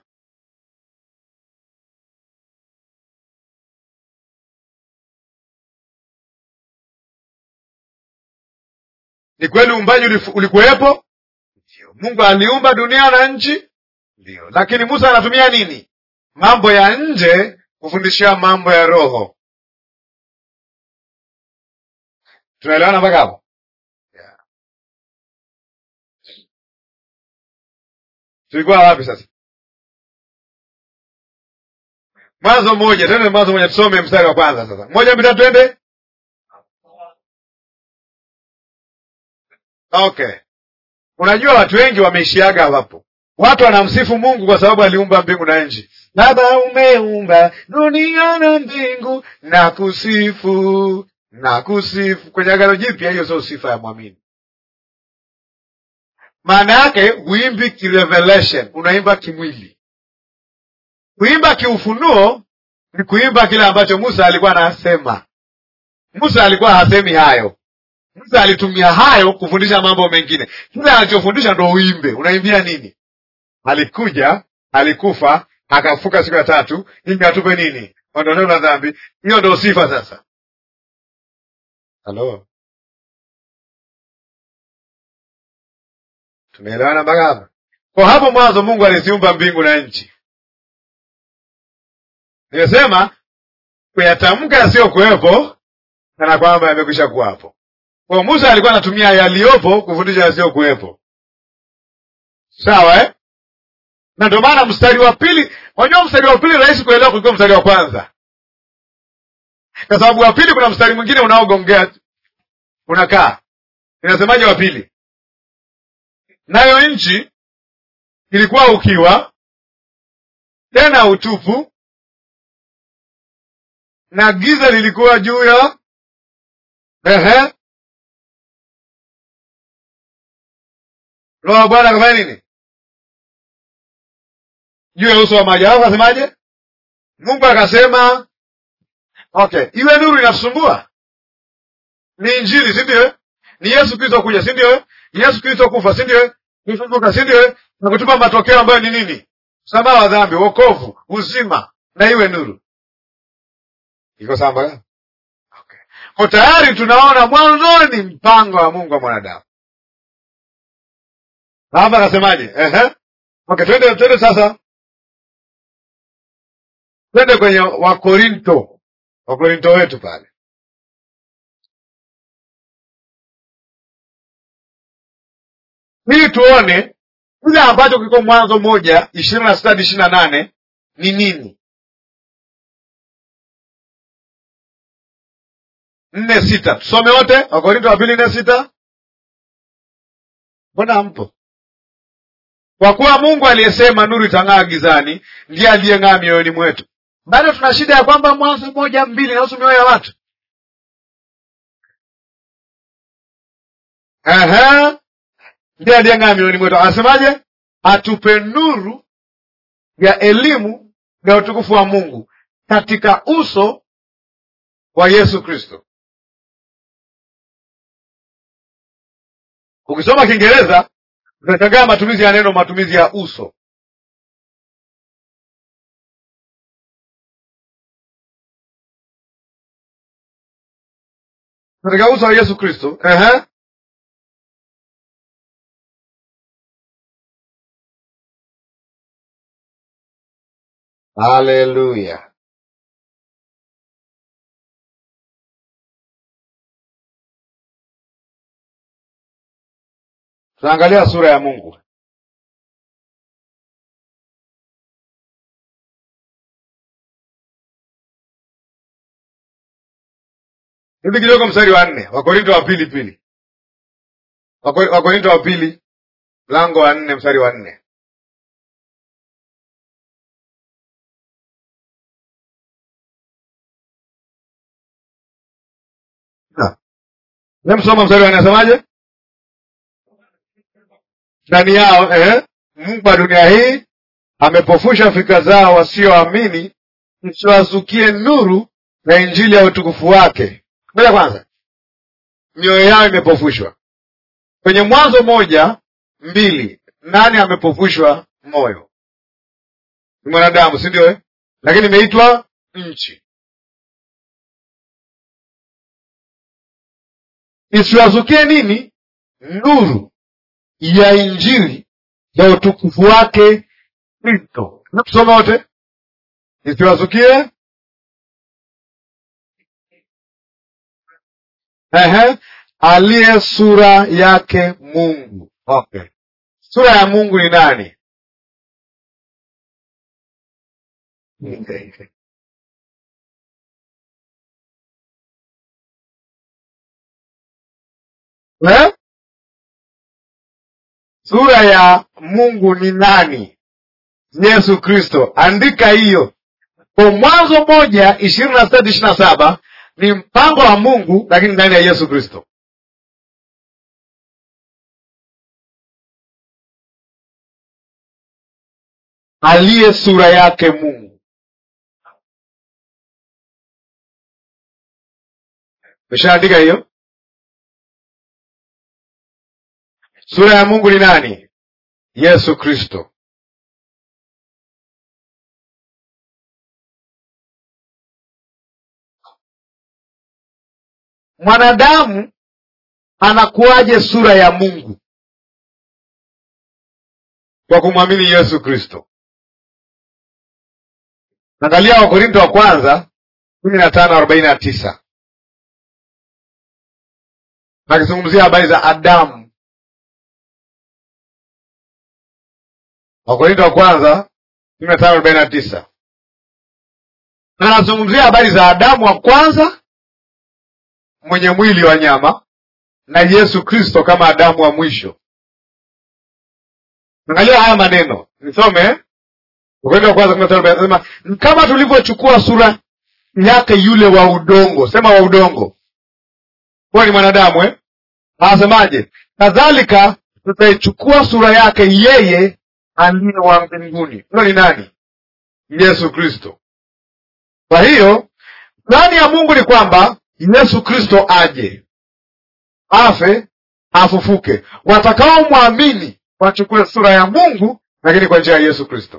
Ni kweli uumbaji ulikuwepo, Mungu aliumba dunia na nchi ndio. Lakini Musa anatumia nini? Mambo ya nje kufundishia mambo ya roho. Tunaelewana mpaka hapo? Yeah. Tulikuwa wapi sasa? Mwanzo moja, twende Mwanzo moja, tusome mstari wa kwanza sasa. Moja mbili tatu, twende. Okay, unajua watu wengi wameishiaga hapo. Watu wanamsifu Mungu kwa sababu aliumba mbingu na nchi. Baba, umeumba dunia na mbingu, na kusifu na kusifu. Kwenye Agano Jipya, hiyo sio sifa ya mwamini. Maana yake huimbi kirevelation, unaimba kimwili. Kuimba kiufunuo ni kuimba kile ambacho Musa alikuwa anasema. Musa alikuwa hasemi hayo. Musa alitumia hayo kufundisha mambo mengine. Kile anachofundisha ndo uimbe. Unaimbia nini? Alikuja, alikufa, akafuka siku ya tatu, ili atupe nini? Ondoleo la dhambi. Hiyo ndo sifa sasa. Halo, tumeelewana mpaka hapa? Kwa hapo mwanzo Mungu aliziumba mbingu na nchi. Nimesema kuyatamka yasiyokuwepo kana kwamba yamekwisha kuwapo. Kwa Musa alikuwa anatumia yaliyopo kufundisha yasiyokuwepo, sawa eh? Na ndio maana mstari wa pili, unajua mstari wa pili rahisi kuelewa kuliko mstari wa kwanza, kwa sababu wa pili kuna mstari mwingine unaogongea unakaa. Inasemaje wa pili? Nayo nchi ilikuwa ukiwa tena utupu, na giza lilikuwa juu ya ehe Roho wa Bwana akafanya nini juu ya uso wa maji? Alafu akasemaje? Mungu akasema, okay, iwe nuru. Inasumbua? Ni Injili, si ndio? Ni Yesu Kristo kuja, si ndio? Ni Yesu Kristo kufa, si ndio? Kufufuka, si ndio? Na kutupa matokeo ambayo ni nini? Msamaha wa dhambi, wokovu, uzima, na iwe nuru. Iko sawa mpaka okay. Kwa tayari tunaona mwanzoni mpango wa Mungu wa mwanadamu. Hapa akasemaje? Ehe. Okay, twende twende sasa. Twende kwenye Wakorinto. Wakorinto wetu pale. Ili tuone kile ambacho kiko Mwanzo moja ishirini na sita hadi ishirini na nane ni nini? nne sita tusome wote. Wakorinto wa pili nne sita. Mbona hampo? Kwa kuwa Mungu aliyesema nuru itang'aa gizani ndiye aliyeng'aa mioyoni mwetu. Bado tuna shida ya kwamba Mwanzo moja mbili inahusu mioyo ya watu. Ehe, ndiye aliyeng'aa mioyoni mwetu. Anasemaje? Atupe nuru ya elimu ya utukufu wa Mungu katika uso wa Yesu Kristo. Ukisoma Kiingereza utashangaa matumizi ya neno, matumizi ya uso. Katika uso wa Yesu Kristo. Ehe, haleluya. Tunaangalia sura ya Mungu. Hivi kidogo, mstari wa nne, Wakorinto wa pili pili, Wakorinto wa pili mlango wa nne mstari wa nne. Nemsoma mstari wa nne, asemaje? ndani yao eh, Mungu wa dunia hii amepofusha fikra zao wasioamini, isiwazukie nuru na injili ya utukufu wake. Ngoja kwanza, mioyo yao imepofushwa. Kwenye Mwanzo moja mbili, nani amepofushwa moyo? Ni mwanadamu, si ndio eh? Lakini imeitwa nchi. Isiwazukie nini? Nuru ya injili ya utukufu wake Kristo. Tusome wote, isiwazukie Ehe, aliye sura yake Mungu. Okay, sura ya Mungu ni nani? Eh? Sura ya Mungu ni nani? Yesu Kristo. Andika hiyo kwa Mwanzo moja ishirini na sita ishirini na saba ni mpango wa Mungu, lakini ndani ya Yesu Kristo. Aliye sura yake Mungu. Umeshaandika hiyo? Sura ya Mungu ni nani? Yesu Kristo. Mwanadamu anakuwaje sura ya Mungu? Kwa kumwamini Yesu Kristo. Angalia Wakorinto wa kwanza kumi na tano arobaini na tisa nakizungumzia habari za Adamu. Wakorinto wa kwanza kumi na tano arobaini na tisa anazungumzia habari za Adamu wa kwanza mwenye mwili wa nyama na Yesu Kristo kama Adamu wa mwisho. Angalia haya maneno, nisome Wakorintho wa kwanza kumi na tano arobaini na tisa nasema kama tulivyochukua sura yake yule wa udongo, sema wa udongo, huwa ni mwanadamu eh? Anasemaje? Kadhalika tutaichukua sura yake yeye aliye wa mbinguni. Huyo ni nani? Yesu Kristo. Kwa hiyo plani ya Mungu ni kwamba Yesu Kristo aje, afe, afufuke, watakaomwamini wachukue sura ya Mungu, lakini kwa njia ya Yesu Kristo.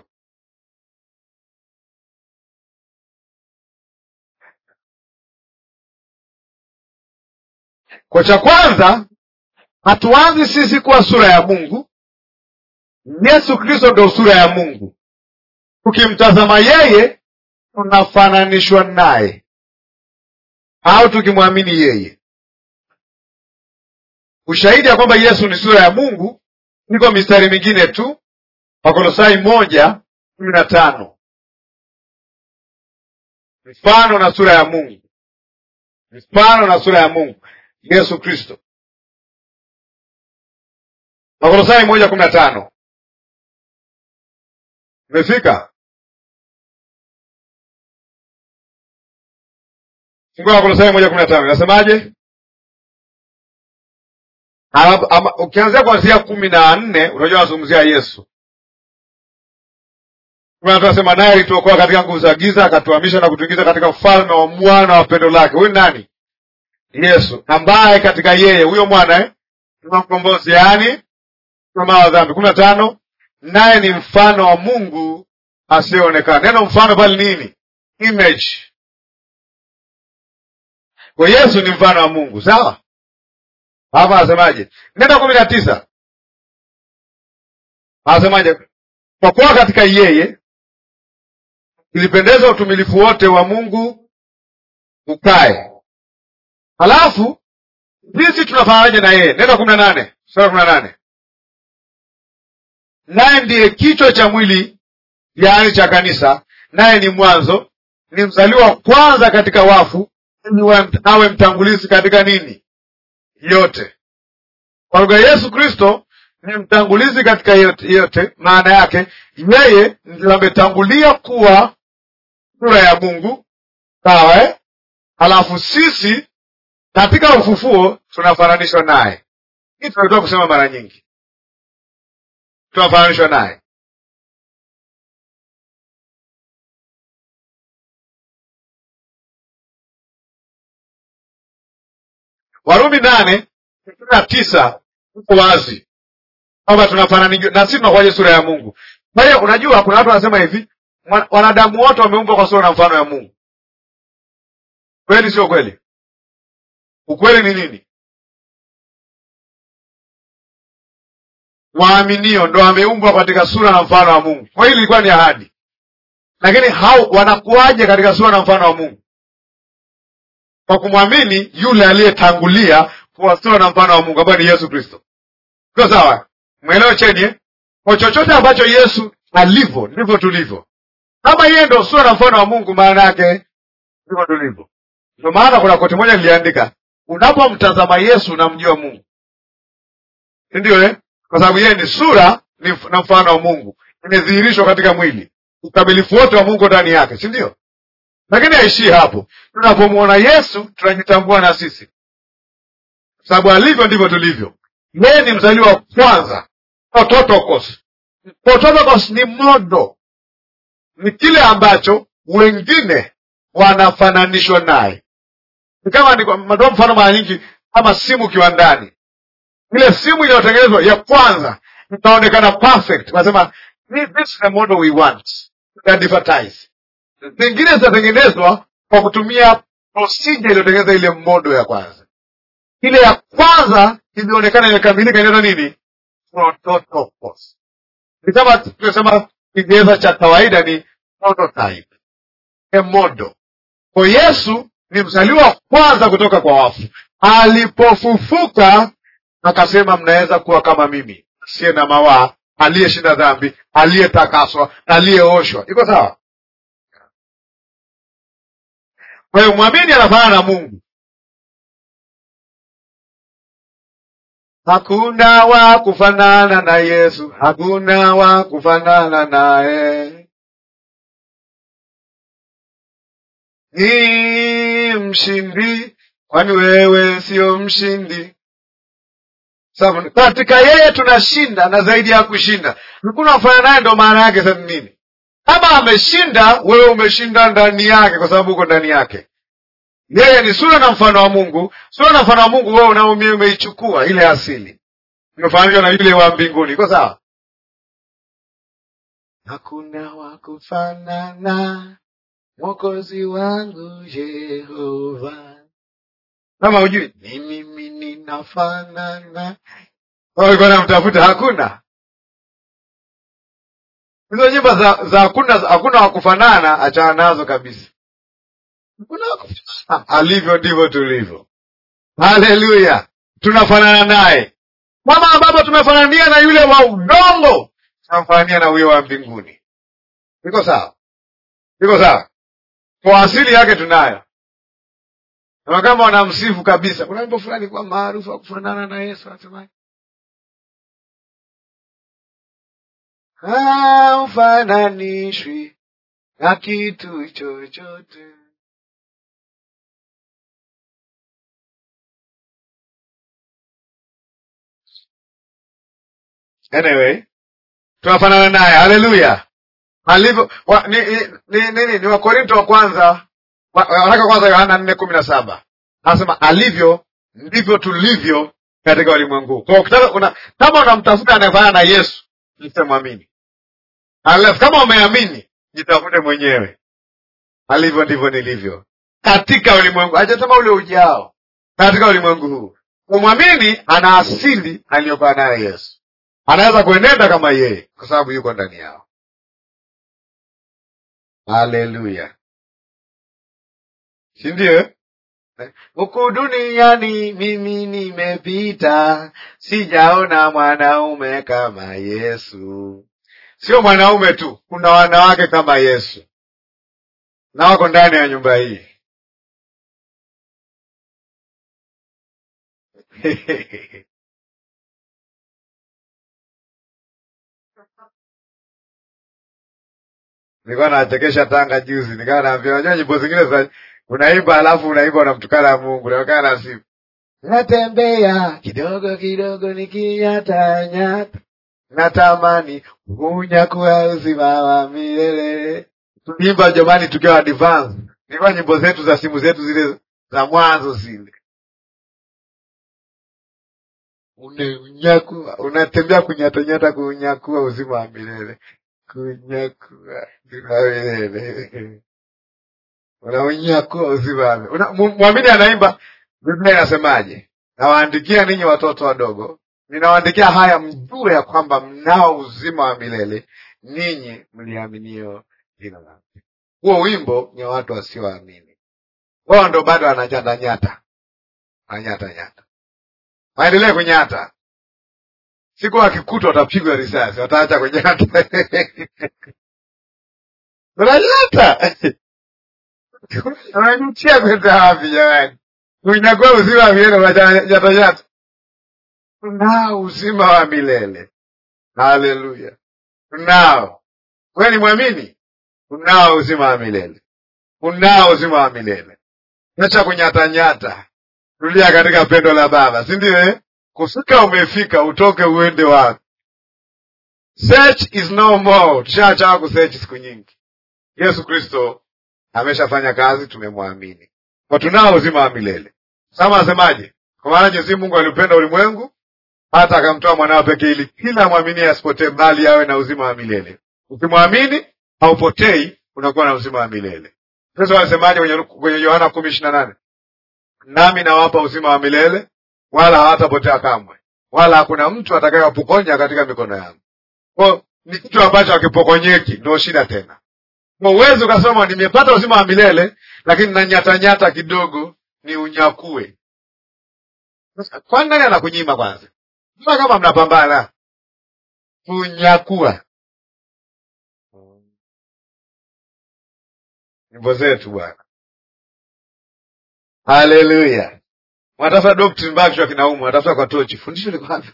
Kwa cha kwanza, hatuanzi sisi kuwa sura ya Mungu. Yesu Kristo ndo sura ya Mungu. Tukimtazama yeye, tunafananishwa naye, au tukimwamini yeye. Ushahidi ya kwamba Yesu ni sura ya Mungu iko mistari mingine tu, Wakolosai moja kumi na tano mfano na sura ya Mungu, mfano na sura ya Mungu Yesu Kristo. Wakolosai moja kumi na tano imefika. Fungua Wakolosai moja kumi na tano inasemaje? Ukianzia kuanzia kumi na nne unajua anazungumzia Yesu. Tunasema naye alituokoa katika nguvu za giza, akatuhamisha na kutuingiza katika ufalme wa mwana wa pendo lake. Huyu nani? Yesu, ambaye katika yeye huyo mwana eh, tuna mkombozi, yaani msamaha wa dhambi. kumi na tano naye ni mfano wa Mungu asiyeonekana. Neno mfano pale nini? Image. Kwa Yesu ni mfano wa Mungu, sawa. Hapa anasemaje? Neno kumi na tisa anasemaje? Kwa kuwa katika yeye ilipendeza utumilifu wote wa Mungu ukae. Halafu sisi tunafananaje na yeye? Neno kumi na nane sura kumi na nane naye ndiye kichwa cha mwili, yaani cha kanisa, naye ni mwanzo, ni mzaliwa kwanza katika wafu, ili awe mtangulizi katika nini? Yote. Kwa lugha Yesu Kristo ni mtangulizi katika yote, yote. Maana yake yeye ndio ametangulia kuwa sura ya Mungu, sawa eh? Halafu sisi katika ufufuo tunafananishwa naye. Hii tunatoka kusema mara nyingi, tunafananishwa naye. Warumi nane ishirini na tisa uko wazi kwamba tunafananishwa na sisi tunakuwaje sura ya Mungu. Kwa hiyo unajua, kuna watu wanasema hivi, wanadamu wote wameumbwa kwa sura na mfano ya Mungu. Kweli sio kweli? Ukweli ni nini? waaminio ndo wameumbwa katika sura na mfano wa Mungu. Kwa hili ilikuwa ni ahadi, lakini hao wanakuwaje katika sura na mfano wa Mungu? Kwa kumwamini yule aliyetangulia kuwa sura na mfano wa Mungu ambaye ni Yesu Kristo. Sio sawa? Mwelewe cheni eh? Kwa chochote ambacho Yesu alivyo ndivyo tulivyo. Kama yeye ndo sura na mfano wa Mungu, maana yake ndivyo tulivyo. Ndio maana kuna koti moja niliandika, unapomtazama Yesu unamjua Mungu, si ndio eh? Kwa sababu yeye ni sura ni na mfano wa Mungu, imedhihirishwa katika mwili, ukamilifu wote wa Mungu ndani yake, si ndio? Lakini haishii hapo. Tunapomwona Yesu tunajitambua na sisi, sababu alivyo ndivyo tulivyo. Yeye ni mzaliwa wa kwanza, prototokos. Prototokos ni modo, ni kile ambacho wengine wanafananishwa naye. Ni kama natoa mfano mara nyingi, kama simu kiwandani, ile simu iliyotengenezwa ya kwanza itaonekana perfect, wanasema this is the model we want to advertise. Zingine zitatengenezwa kwa kutumia procedure iliyotengeneza ile modo ya kwanza. Ile ya kwanza ilionekana imekamilika, inaitwa nini? Prototokos. Ni kama tunasema Kiingereza cha kawaida ni prototype, a model. Kwa Yesu ni mzaliwa wa kwanza kutoka kwa wafu. Alipofufuka akasema, mnaweza kuwa kama mimi, asiye na mawaa, aliyeshinda dhambi, aliyetakaswa, aliyeoshwa. Iko sawa? Kwa hiyo mwamini anafanana na Mungu. Hakuna wa kufanana na Yesu, hakuna wa kufanana naye. Ni mshindi, kwani wewe sio mshindi? Sababu katika yeye tunashinda na zaidi ya kushinda. Hakuna kufanana naye, ndo maana yake sasa nini? Kama ameshinda, wewe umeshinda ndani yake, kwa sababu uko ndani yake. Yeye ni sura na mfano wa Mungu. Sura na mfano wa Mungu, wewe unaumia, umeichukua ile asili, umefananishwa na yule wa mbinguni. Iko sawa? Hakuna wa kufanana Mwokozi wangu Yehova. Kama hujui ni mimi ninafanana, alikuwa namtafuta, hakuna hizo nyimbo za za hakuna hakuna wa kufanana, achana nazo kabisa. Hakuna wa kufanana, alivyo ndivyo tulivyo. Haleluya, tunafanana naye kama ambapo tumefanania na yule wa udongo, tunamfanania na huyo wa mbinguni. Iko sawa? Iko sawa? Kwa asili yake tunayo, na kama wanamsifu kabisa. Kuna wimbo fulani kwa maarufu wa kufanana na Yesu, anasema haufananishwi na kitu chochote. Anyway, tunafanana naye. Haleluya! alivyo wa, ni, ni, ni, ni, ni Wakorinto wa kwanza waraka kwanza Yohana nne kumi na saba anasema alivyo ndivyo tulivyo katika ulimwengu. Kwa ukitaka una, kama unamtafuta anayefanana na Yesu msemwamini, alafu kama umeamini jitafute mwenyewe. Alivyo ndivyo nilivyo katika ulimwengu, hajasema ule ujao, katika ulimwengu huu. Umwamini ana asili aliyokuwa nayo Yesu, anaweza kuenenda kama yeye kwa sababu yuko ndani yao. Haleluya, si ndio? Huku duniani mimi nimepita, sijaona mwanaume kama Yesu. Sio mwanaume tu, kuna wanawake kama Yesu na wako ndani ya nyumba hii. Nilikuwa nachekesha Tanga juzi, nikawa naambia, unajua nyimbo zingine za unaimba alafu unaimba unamtukana Mungu, nakaa na sifu natembea kidogo kidogo nikinyatanyata, natamani unyakuwa uzima wa milele. Tuliimba jamani, tukiwa advance, nilikuwa nyimbo zetu za simu zetu zile za mwanzo zile, unakuwa unatembea kunyatanyata, kunyakua uzima wa milele kunyakua uzima wa milele unaunyakua uzima. Mwamini anaimba, Biblia inasemaje? Nawaandikia ninyi watoto wadogo, ninawaandikia haya mjue ya kwamba mnao uzima wa milele ninyi mliaminio jina lake. Huo wimbo ni wa watu wasioamini, wao ndo bado wananyatanyata, wananyatanyata, waendelee kunyata. Siku wakikutwa watapigwa risasi, wataacha kunyata unanyata unajutia kwenda wapi jamani? Unakuwa uzima wa milele unanyatanyata tunao uzima wa milele. Haleluya, tunao. Wewe ni mwamini, unao uzima wa milele, unao uzima wa milele. Acha kunyatanyata, tulia katika pendo la Baba, si ndio? Eh, kufika umefika, utoke uende wapi? Search is no more. Tushaacha kusearch siku nyingi. Yesu Kristo ameshafanya kazi, tumemwamini kwa tunao uzima wa milele. Sama anasemaje? Kwa maana jinsi Mungu aliupenda ulimwengu hata akamtoa mwanao pekee, ili kila mwamini asipotee, bali awe na uzima wa milele. Ukimwamini haupotei, unakuwa na uzima wa milele. Yesu alisemaje kwenye kwenye Yohana kumi ishirini na nane nami nawapa uzima wa milele, wala hawatapotea kamwe, wala hakuna mtu atakayewapokonya katika mikono yangu. Kwa ni kitu ambacho hakipokonyeki, ndio shida tena. Kwa uwezi ukasema nimepata uzima wa milele, lakini nanyatanyata kidogo ni unyakue. Kwani nani anakunyima kwanza? Mbona kama mnapambana kunyakua nyimbo zetu bwana. Haleluya! Wanatafuta doctrine mpaka kichwa kinauma, wanatafuta kwa tochi, fundisho liko wapi?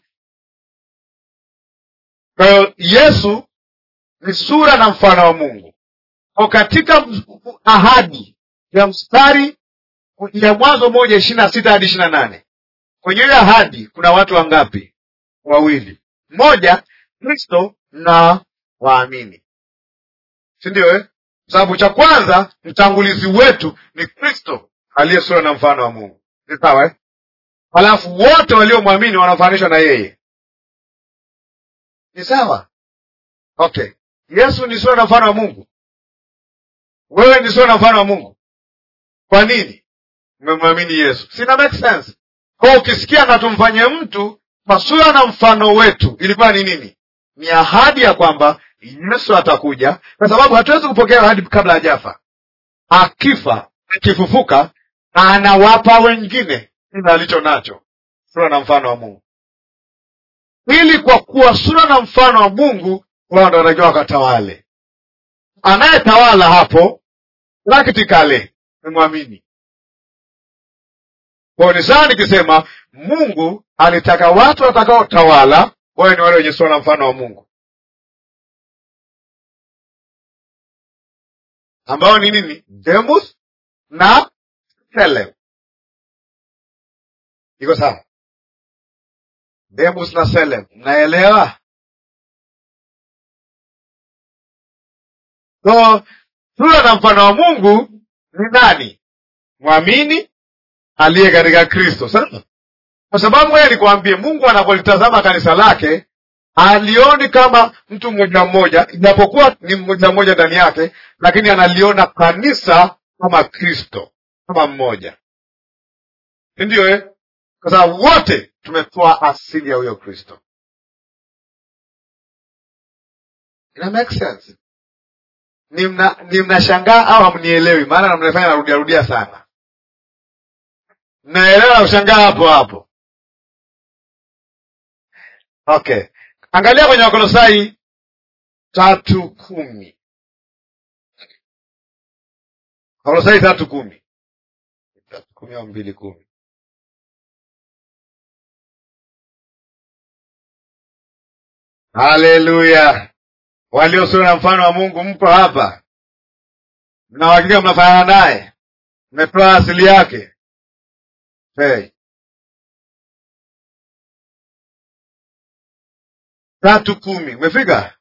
Kwa hiyo Yesu ni sura na mfano wa Mungu. Kwa katika ahadi ya mstari ya Mwanzo moja ishirini na sita hadi ishirini na nane kwenye ile ahadi kuna watu wangapi? Wawili, mmoja Kristo na waamini, si ndio eh? Sababu cha kwanza mtangulizi wetu ni Kristo aliye sura na mfano wa Mungu, ni sawa eh? Halafu wote waliomwamini wanafananishwa na yeye, ni sawa okay. Yesu ni sura na mfano wa Mungu, wewe ni sura na mfano wa Mungu. Kwa nini? Umemwamini Yesu, sina make sense kwa ukisikia na tumfanye mtu kwa sura na mfano wetu, ilikuwa ni nini? Ni ahadi ya kwamba Yesu atakuja, kwa sababu hatuwezi kupokea ahadi kabla hajafa. Akifa, akifufuka, anawapa wengine kile alicho nacho, sura na mfano wa Mungu, ili kwa kuwa sura na mfano wa Mungu wao ndo wanatakiwa wakatawale. Anayetawala hapo practically ni mwamini kwa ni sawa nikisema Mungu alitaka watu watakaotawala wawe ni wale wenye sura na mfano wa Mungu, ambao ni nini? Demus na Selem. Iko sawa? Demus na Selem, mnaelewa? So sura na mfano wa Mungu ni nani? Mwamini aliye katika Kristo. Sasa kwa sababu moja nikwambie, Mungu anapolitazama kanisa lake alioni kama mtu mmoja mmoja, ijapokuwa ni mmoja mmoja ndani yake, lakini analiona kanisa kama Kristo, kama mmoja, si ndio eh? Kwa sababu wote tumetoa asili ya huyo Kristo. Ina make sense? Ni mna ni mnashangaa au hamnielewi? Maana mnafanya narudia rudia sana. Mnaelewa? Ushangaa hapo hapo. Okay, angalia kwenye Wakolosai tatu kumi. Wakolosai tatu kumi, tatu kumi au mbili kumi. Haleluya! Walio sura na mfano wa Mungu mko hapa, mna uhakika mnafanana naye, mmetoa asili yake. Hey. tatu kumi umefika?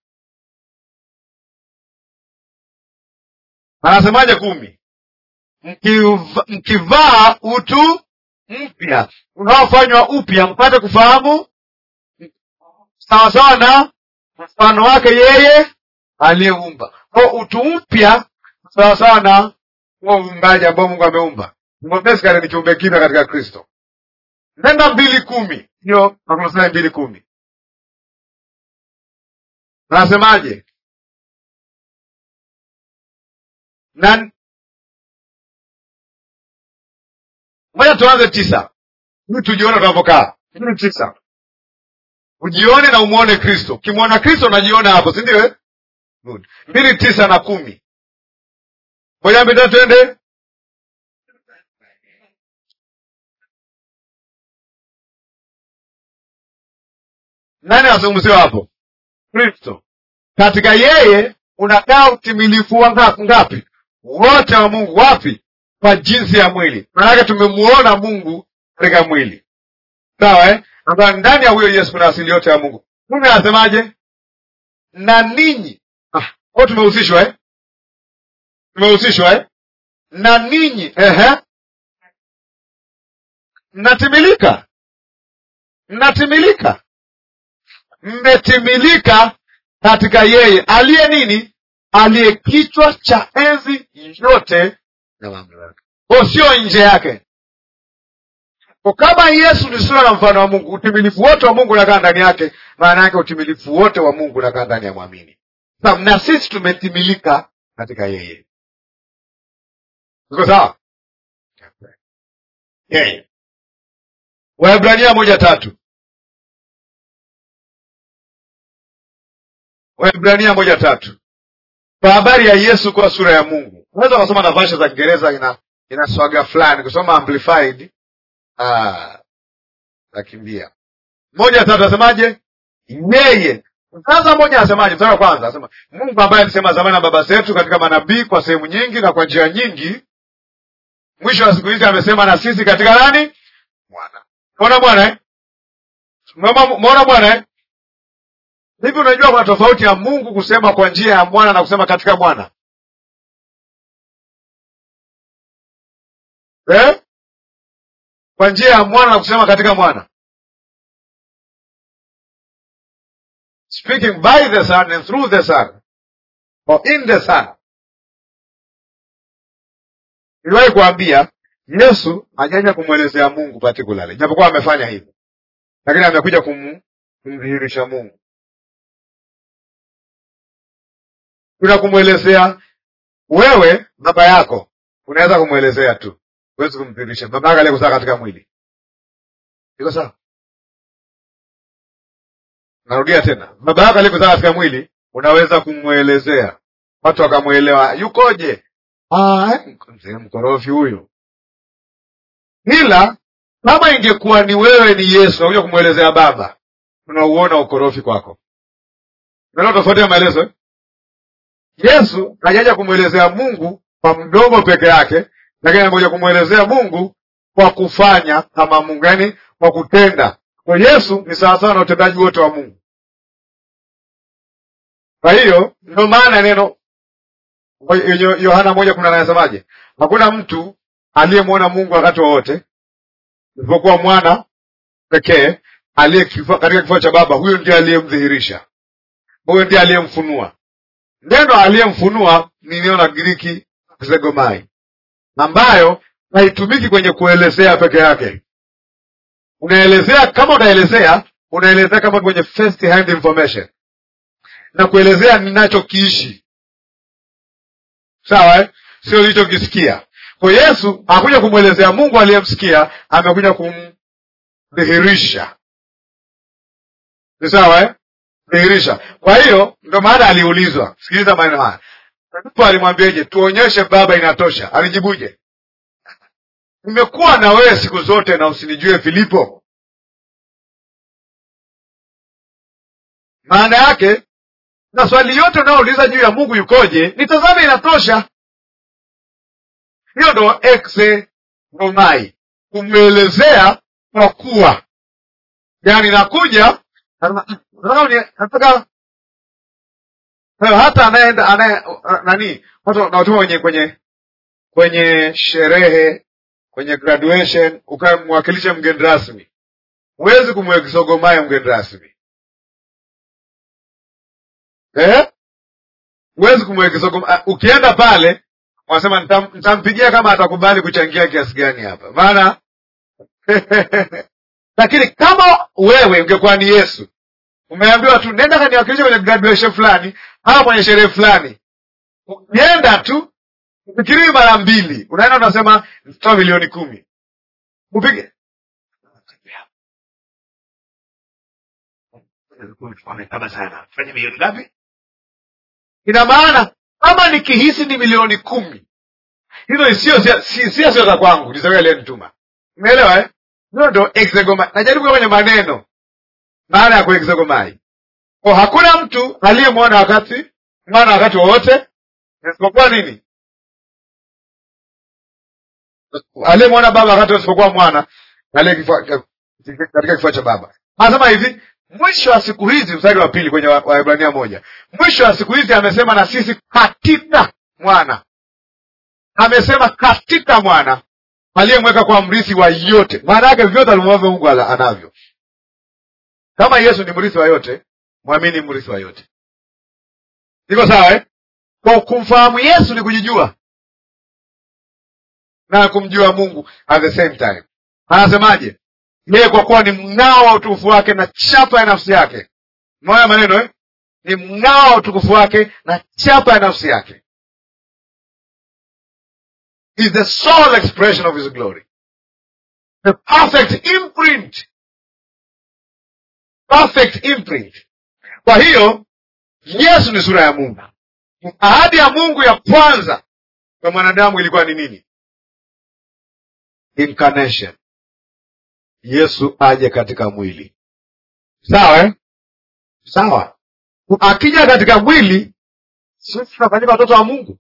Anasemaje kumi? Mkiva, mkivaa utu mpya unaofanywa upya mpate kufahamu sawasawa na mfano wake yeye aliyeumba. Kwa utu mpya sawasawa na huo uumbaji ambao Mungu ameumba. Basically ni kiumbe kipya katika Kristo. nenda mbili kumi hiyo Wakolosai mbili kumi nasemaje? na moja tuanze tisa ili tujione tunavyokaa. Mbili tisa ujione na umwone Kristo. Ukimwona Kristo unajiona hapo, si ndio? eh? Good. mbili tisa na kumi moja mbili tatu twende. Nani azungumziwa hapo? Kristo. Katika yeye unakaa utimilifu wa ngapi? ngapi? Wote wa Mungu. Wapi? Kwa jinsi ya mwili. Maanake tumemuona Mungu katika mwili, sawa eh? ambayo ndani ya huyo Yesu kuna asili yote ya Mungu. Mungu anasemaje? na ninyi ah, o tumehusishwa eh? tumehusishwa eh? na ninyi ehe, mnatimilika, mnatimilika, mmetimilika katika yeye aliye nini? Aliye kichwa cha enzi yote na mamlaka, o sio nje yake. Kwa kama Yesu ni sura na mfano wa Mungu, utimilifu wote wa Mungu unakaa ndani yake. Maana yake utimilifu wote wa Mungu unakaa ndani ya mwamini. Sasa na sisi tumetimilika katika yeye. Iko sawa? Yeye. Waebrania moja tatu. Waebrania moja tatu. Kwa habari ya Yesu kuwa sura ya Mungu. Unaweza kusoma na vasha za Kiingereza ina ina swaga fulani, kusoma amplified Ah, nakimbia moja tatu, asemaje? Yeye sasa, moja asemaje? Mstari wa kwanza asema Mungu ambaye alisema zamani na baba zetu katika manabii kwa sehemu nyingi na kwa njia nyingi, mwisho wa siku hizi amesema na sisi katika nani? Mwana. Mwana Bwana eh? Mwana Bwana eh? Hivi unajua kuna tofauti ya Mungu kusema kwa njia ya mwana na kusema katika mwana eh? kwa njia ya mwana na kusema katika mwana, speaking by the son and through the son or in the son. Niliwahi kuambia Yesu hajaja kumwelezea Mungu particularly, japokuwa amefanya hivyo, lakini amekuja kum, kumdhihirisha Mungu. Kuna kumwelezea wewe, baba yako unaweza kumwelezea tu huwezi kumdhihirisha baba yake aliyekuzaa katika mwili. Iko sawa? Narudia tena, baba yako aliyekuzaa katika mwili unaweza kumwelezea, watu wakamwelewa, yukoje? Mzee mkorofi huyu. Ila kama ingekuwa ni wewe ni Yesu nakuja kumwelezea baba, unauona ukorofi kwako. Unaona tofauti ya maelezo eh? Yesu hajaja kumwelezea Mungu kwa mdomo peke yake lakini amekuja kumwelezea Mungu kwa kufanya kama Mungu, yaani kwa kutenda. Kwa Yesu ni sawasawa na utendaji wote wa Mungu. Kwa hiyo ndio maana neno Yohana moja kumi na nane anasemaje? Hakuna mtu aliyemwona Mungu wakati wowote isipokuwa mwana pekee aliye katika kifua cha Baba, huyo ndiye aliyemdhihirisha, huyo ndiye aliyemfunua. Neno aliyemfunua ni neno la Giriki zegomai ambayo haitumiki kwenye kuelezea peke yake. Unaelezea kama unaelezea, unaelezea kama kwenye first hand information na kuelezea ninachokiishi, sawa eh? Sio ulichokisikia. Kwa Yesu hakuja kumwelezea Mungu aliyemsikia, amekuja kumdhihirisha. Ni sawa eh? Dhihirisha. Kwa hiyo ndio maana aliulizwa, sikiliza maneno haya Filipo alimwambiaje? Tuonyeshe Baba, inatosha. Alijibuje? Nimekuwa na wewe siku zote na usinijue Filipo? Maana yake na swali yote unayouliza juu ya Mungu yukoje, nitazame, inatosha. Hiyo ndo exenomai, kumwelezea kwa kuwa, yaani nakuja nataka hata anayeenda anaye nani watu nawatuma kwenye kwenye kwenye sherehe kwenye graduation, ukamwakilisha mgeni rasmi, huwezi kumwekisogomaye mgeni rasmi eh? Huwezi kumwekisogomaye. Ukienda pale wanasema nitampigia kama atakubali kuchangia kiasi gani hapa, maana lakini kama wewe ungekuwa ni yesu umeambiwa tu nenda kaniwakilisha kwenye graduation fulani au kwenye sherehe fulani ukienda tu ufikirii mara mbili unaenda unasema toa milioni kumi upige kama sana fanya milioni ngapi ina maana kama nikihisi ni milioni kumi hizo sio sio sio za kwangu ni za yule aliyenituma umeelewa eh hiyo ndo exegomai najaribu kwenye maneno maana ya kuexegomai ko hakuna mtu aliyemwona wakati mwana wakati wowote isipokuwa nini aliyemwona baba wakati isipokuwa mwana aliye kifua- katika kifua cha baba anasema hivi mwisho wa siku hizi mstari wa pili kwenye Wa- waebrania moja mwisho wa siku hizi amesema na sisi katika mwana amesema katika mwana aliyemweka kwa mrithi wa yote maana yake vyote alivyovyo mungu ala- anavyo kama yesu ni mrithi wa yote mwamini mrithi wa yote iko sawa eh? kwa kumfahamu yesu ni kujijua na kumjua mungu at the same time anasemaje yeye kwa kuwa ni mng'ao wa utukufu wake na chapa ya nafsi yake moya maneno eh? ni mng'ao wa utukufu wake na chapa ya nafsi yake is the sole expression of his glory the perfect imprint perfect imprint kwa hiyo yesu ni sura ya mungu ahadi ya mungu ya kwanza kwa mwanadamu ilikuwa ni nini incarnation yesu aje katika mwili sawa eh? sawa akija katika mwili sisi tunafanyika watoto wa mungu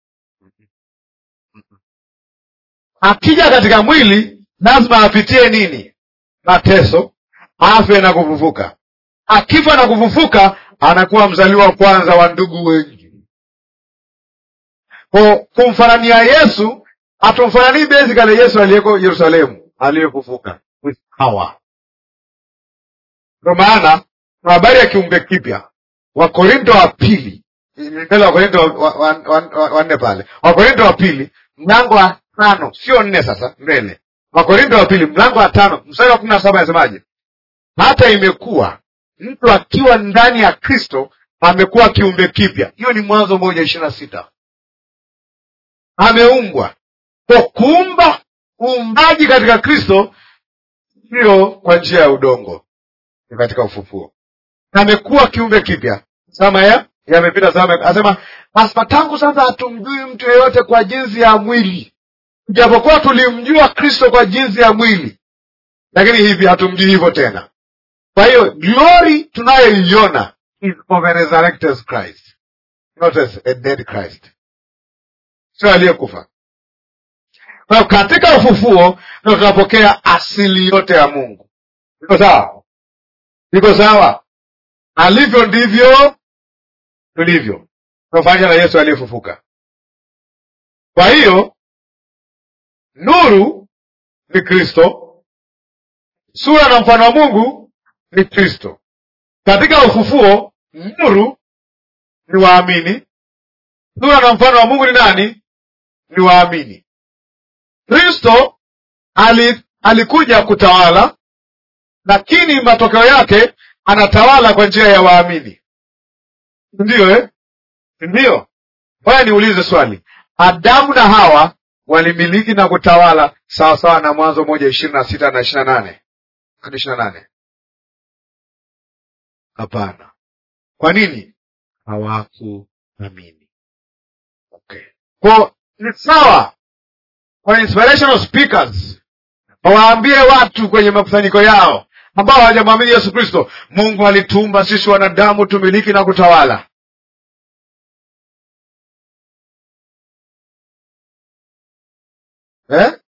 akija katika mwili lazima apitie nini mateso afe na kufufuka akifa na kufufuka anakuwa mzaliwa wa kwanza wa ndugu wengi ko kumfanania yesu hatumfananii basically yesu aliyeko yerusalemu aliyefufuka with power ndo maana kwa habari ya kiumbe kipya wakorinto wa pili mbele wakorinto wa- wa- wa- wa- wa- wanne pale wakorinto wa pili mlango wa tano sio nne sasa mbele wakorinto wa pili mlango wa tano mstari wa kumi na saba anasemaje hata imekuwa mtu akiwa ndani ya kristo amekuwa kiumbe kipya hiyo ni mwanzo moja ishiri na sita ameumbwa kwa kuumba uumbaji katika kristo sio kwa njia ya udongo ni katika ufufuo amekuwa kiumbe kipya sama ya yamepita sama asema asema tangu sasa hatumjui mtu yeyote kwa jinsi ya mwili japokuwa tulimjua kristo kwa jinsi ya mwili lakini hivi hatumjui hivyo tena kwa hiyo glory tunayoiona is of a resurrected christ not as a dead christ sio aliyekufa kwa hiyo katika ufufuo ndo tunapokea asili yote ya mungu iko sawa iko sawa alivyo ndivyo tulivyo tunafanya na yesu aliyefufuka kwa hiyo nuru ni kristo sura na mfano wa mungu ni kristo katika ufufuo nuru ni waamini sura na mfano wa mungu ni nani ni waamini kristo ali, alikuja kutawala lakini matokeo yake anatawala kwa njia ya waamini ndiyo eh? ndiyo haya niulize swali adamu na hawa walimiliki na kutawala sawasawa na mwanzo moja ishirini na sita na ishiri na nane hadi ishiri na nane hapana kwa nini hawakuamini okay. ko ni sawa kwa inspirational speakers wawaambie watu kwenye makusanyiko yao ambao hawajamwamini yesu kristo mungu alituumba sisi wanadamu tumiliki na kutawala eh?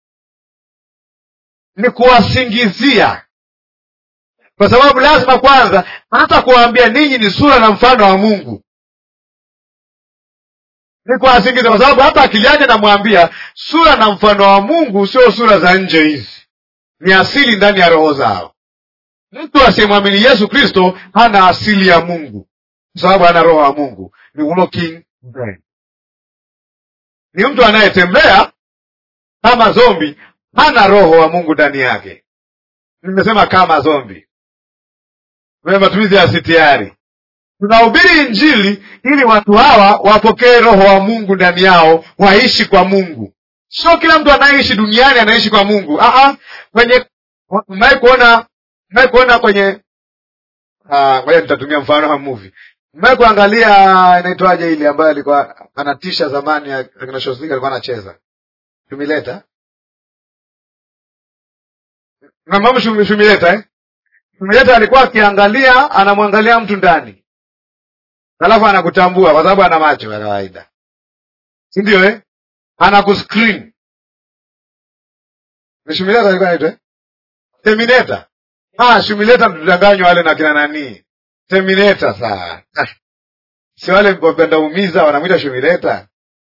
ni kuwasingizia kwa sababu lazima kwanza hata kuwaambia ninyi ni sura na mfano wa mungu ni kuwasingizia kwa sababu hata akili yake namwambia sura na mfano wa mungu sio sura za nje hizi ni asili ndani ya roho zao mtu asiyemwamini yesu kristo hana asili ya mungu kwa sababu hana roho wa mungu ni walking dead. ni mtu anayetembea kama zombi hana roho wa mungu ndani yake nimesema kama zombi kwenye matumizi ya sitiari tunahubiri injili ili watu hawa wapokee roho wa mungu ndani yao waishi kwa mungu sio kila mtu anayeishi duniani anaishi kwa mungu Aha, kwenye mmewahi kuona mmewahi kuona kwenye ah, ngoja nitatumia mfano wa movie mmewahi kuangalia inaitwaje ile ambayo alikuwa anatisha zamani ya akina Schwarzenegger alikuwa anacheza shumileta namama shumileta eh? shumileta alikuwa akiangalia anamwangalia mtu ndani alafu anakutambua kwa sababu ana macho ya kawaida si ndio eh? anakuscreen ni shumileta alikuwa anaitwa eh? terminator ah shumileta tutanganywa wale na kina nani terminator saa si wale wapenda umiza wanamwita shumileta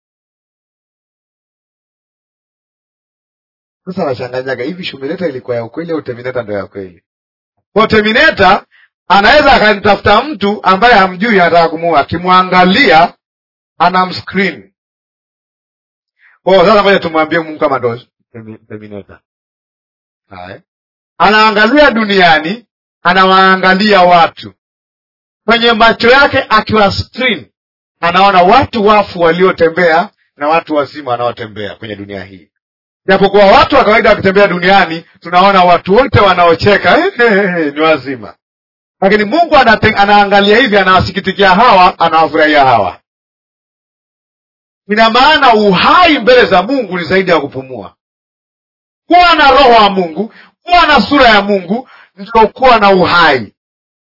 sasa wanachanganyaga hivi shumileta ilikuwa ya ukweli au terminator ndo ya kweli kwa terminator anaweza akanitafuta mtu ambaye hamjui anataka kumuua akimwangalia anamscreen kwao sasa moja tumwambie mungu kama ndo terminator Haya. anaangalia duniani anawaangalia watu kwenye macho yake akiwa screen anaona watu wafu waliotembea na watu wazima wanaotembea kwenye dunia hii japokuwa watu wa kawaida wakitembea duniani tunaona watu wote wanaocheka ni wazima lakini mungu anate, anaangalia hivi anawasikitikia hawa anawafurahia hawa ina maana uhai mbele za mungu ni zaidi ya kupumua kuwa na roho wa mungu kuwa na sura ya mungu ndio kuwa na uhai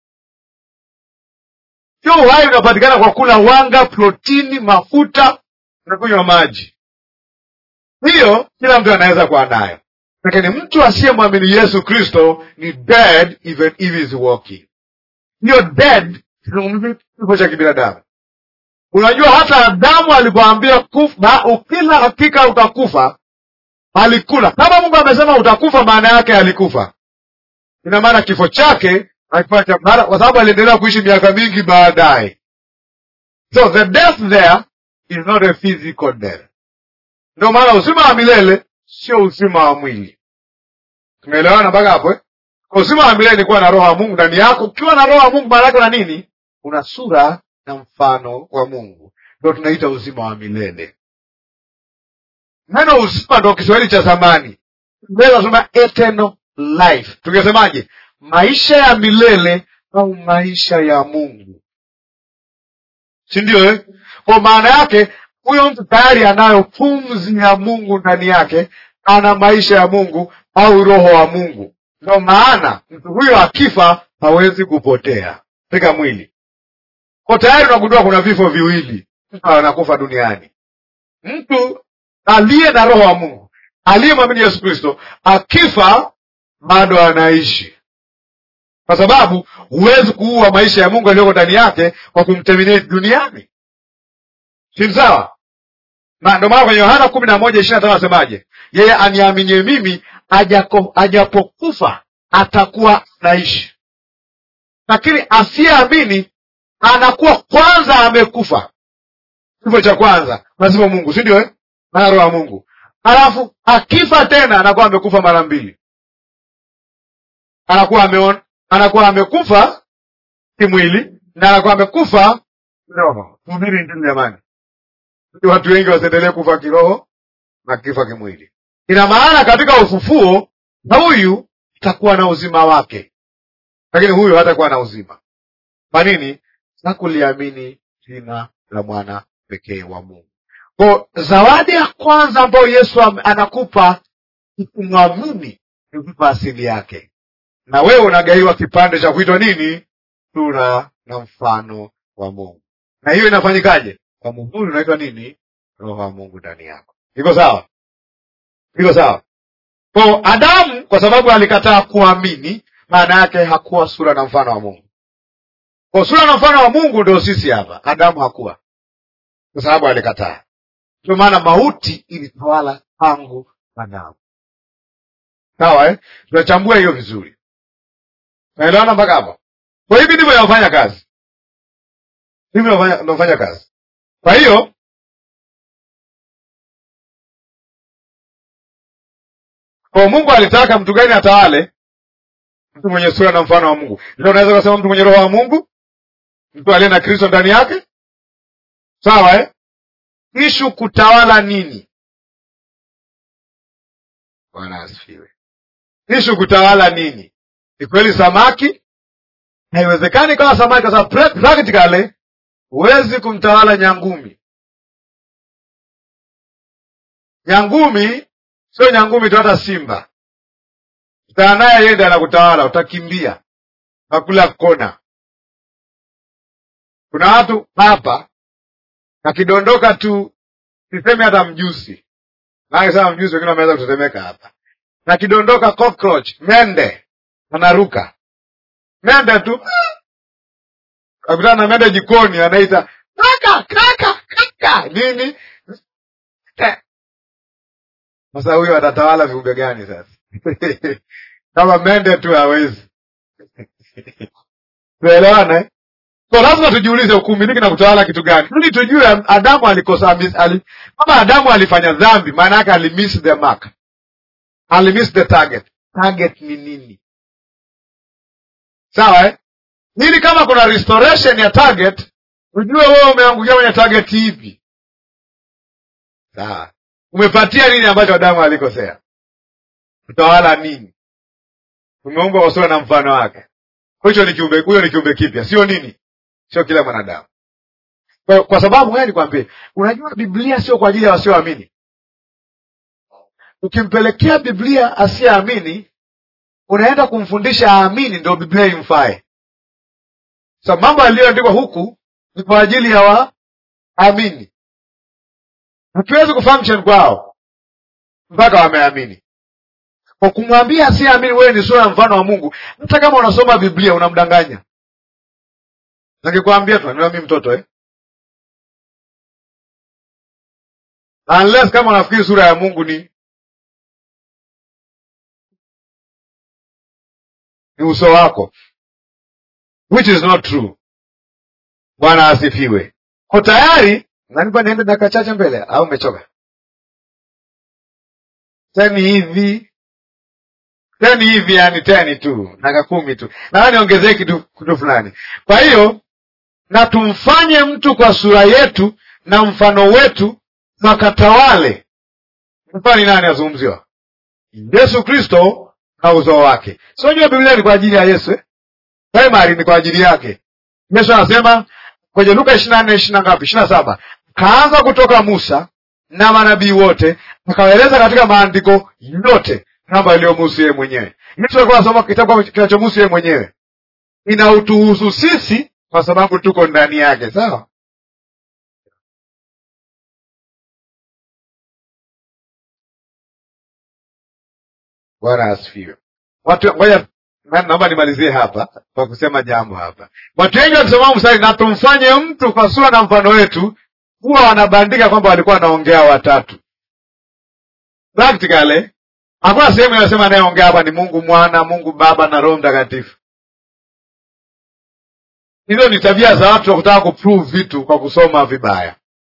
sio uhai unapatikana kwa kula wanga protini mafuta na kunywa maji hiyo kila mtu anaweza kuwa nayo lakini mtu asiyemwamini yesu kristo ni dead even if is walking hiyo dead kifo cha kibinadamu unajua hata adamu alipoambia ukila hakika utakufa alikula kama mungu amesema utakufa maana yake alikufa ina maana kifo chake kwa sababu aliendelea kuishi miaka mingi baadaye so the death there is not a physical death ndio maana uzima wa milele sio uzima wa mwili tumeelewana mpaka hapo eh? uzima wa milele ni kuwa na roho wa mungu ndani yako ukiwa na roho wa mungu maana yake na nini una sura na mfano wa mungu ndo tunaita uzima wa milele neno uzima ndo kiswahili cha zamani nasema eternal life tungesemaje maisha ya milele au maisha ya mungu si ndio eh? kwa maana yake huyo mtu tayari anayo pumzi ya mungu ndani yake ana maisha ya mungu au roho wa mungu ndo maana mtu huyo akifa hawezi kupotea katika mwili ko tayari unagundua kuna vifo viwili mtu anakufa duniani mtu aliye na roho wa mungu aliyemwamini yesu kristo akifa bado anaishi kwa sababu huwezi kuua maisha ya mungu aliyoko ndani yake kwa kumterminate duniani si sawa na ndio maana kwenye yohana kumi na moja ishiri na tano asemaje yeye aniaminie mimi ajako, ajapokufa atakuwa naishi lakini asiyeamini anakuwa kwanza amekufa kifo cha kwanza lazima mungu si ndio eh? maana roho ya mungu alafu akifa tena anakuwa amekufa mara mbili anakuwa ameon, anakuwa amekufa kimwili na anakuwa amekufa kiroho hubiri injili jamani watu wengi wasiendelee kufa kiroho na kifa kimwili ina maana katika ufufuo na huyu itakuwa na uzima wake lakini huyu hatakuwa na uzima kwa nini hakuliamini jina la mwana pekee wa mungu ko zawadi ya kwanza ambayo yesu anakupa kumwamini ni kupa asili yake na wewe unagaiwa kipande cha kuitwa nini sura na mfano wa mungu na hiyo inafanyikaje kwa muhuri unaitwa nini roho wa mungu ndani yako iko sawa iko sawa ko adamu kwa sababu alikataa kuamini maana yake hakuwa sura na mfano wa mungu ko sura na mfano wa mungu ndio sisi hapa adamu hakuwa kwa sababu alikataa ndio maana mauti ilitawala tangu adamu sawa eh? tunachambua hiyo vizuri naelewana mpaka hapo kwa hivi ndivyo inafanya kazi hivi inafanya kazi kwa hiyo kwa mungu alitaka mtu gani atawale mtu mwenye sura na mfano wa Mungu. Ndio unaweza kusema mtu mwenye roho wa Mungu, mtu aliye na Kristo ndani yake, sawa eh? Ishu kutawala nini? Bwana asifiwe. Ishu kutawala nini? Ni kweli samaki haiwezekani kama samaki, kwa sababu pra- practically huwezi kumtawala nyangumi. Nyangumi sio nyangumi tu, hata simba utana naye, yeye ndiye anakutawala, utakimbia, utakula kona. Kuna watu hapa akidondoka tu, sisemi hata mjusi, maana sema mjusi, wengine wameweza kutetemeka hapa, na kidondoka cockroach, mende anaruka mende tu akutana na mende jikoni, anaita kaka kaka kaka nini. Eh. Sasa huyo atatawala viumbe gani sasa? kama mende tu hawezi. Tuelewana eh? So lazima tujiulize kumiliki na kutawala kitu gani, ili tujue Adamu alikosa mis- ali, kama Adamu alifanya dhambi, maana yake alimiss the mark, alimiss the target. Target ni nini? Sawa eh? ili kama kuna restoration ya target ujue wewe umeangukia kwenye target ipi. Sawa, umepatia nini ambacho Adamu alikosea? Utawala nini? Umeumbwa kwa sura na mfano wake. Hicho ni kiumbe, huyo ni kiumbe kipya, sio nini, sio kila mwanadamu. Kwa, kwa sababu wewe nikwambie, unajua Biblia sio kwa ajili ya wasioamini. Ukimpelekea Biblia asiyeamini, unaenda kumfundisha aamini, ndio Biblia imfae. So mambo yaliyoandikwa huku ni kwa ajili ya waamini. Hatuwezi kufunction kwao mpaka wameamini. Kwa kumwambia asiyeamini wewe ni sura ya mfano wa Mungu, hata kama unasoma Biblia unamdanganya. Nakikwambia tu niwa mi mtoto eh? Unless kama unafikiri sura ya Mungu ni ni uso wako, which is not true. Bwana asifiwe. Ko tayari nanipa niende dakika chache mbele au umechoka? Teni hivi teni hivi, yani teni tu dakika kumi tu, na niongezee kitu kitu fulani. Kwa hiyo na tumfanye mtu kwa sura yetu na mfano wetu, wakatawale. Mfano ni nani azungumziwa? Yesu Kristo na uzao wake. Sio jua Biblia ni kwa ajili ya Yesu eh? Primary ni kwa ajili yake. Yesu anasema kwenye Luka ishirini na nne ishirini na ngapi? ishirini na saba kaanza kutoka Musa na manabii wote, akawaeleza katika maandiko yote mambo yaliyomuhusu yeye mwenyewe. Yesu alikuwa anasoma kitabu kinachomuhusu yeye mwenyewe, inautuhusu sisi kwa sababu tuko ndani yake. Sawa, Bwana asifiwe. Watu ngoja, naomba nimalizie hapa kwa kusema jambo hapa. Watu wengi wakisoma mstari na tumfanye mtu kwa sura na mfano wetu, huwa wanabandika kwamba walikuwa wanaongea watatu. Practically hakuna sehemu inayosema anayeongea hapa ni Mungu Mwana, Mungu Baba na Roho Mtakatifu. Hizo ni tabia za watu wa kutaka kuprove vitu kwa kusoma vibaya.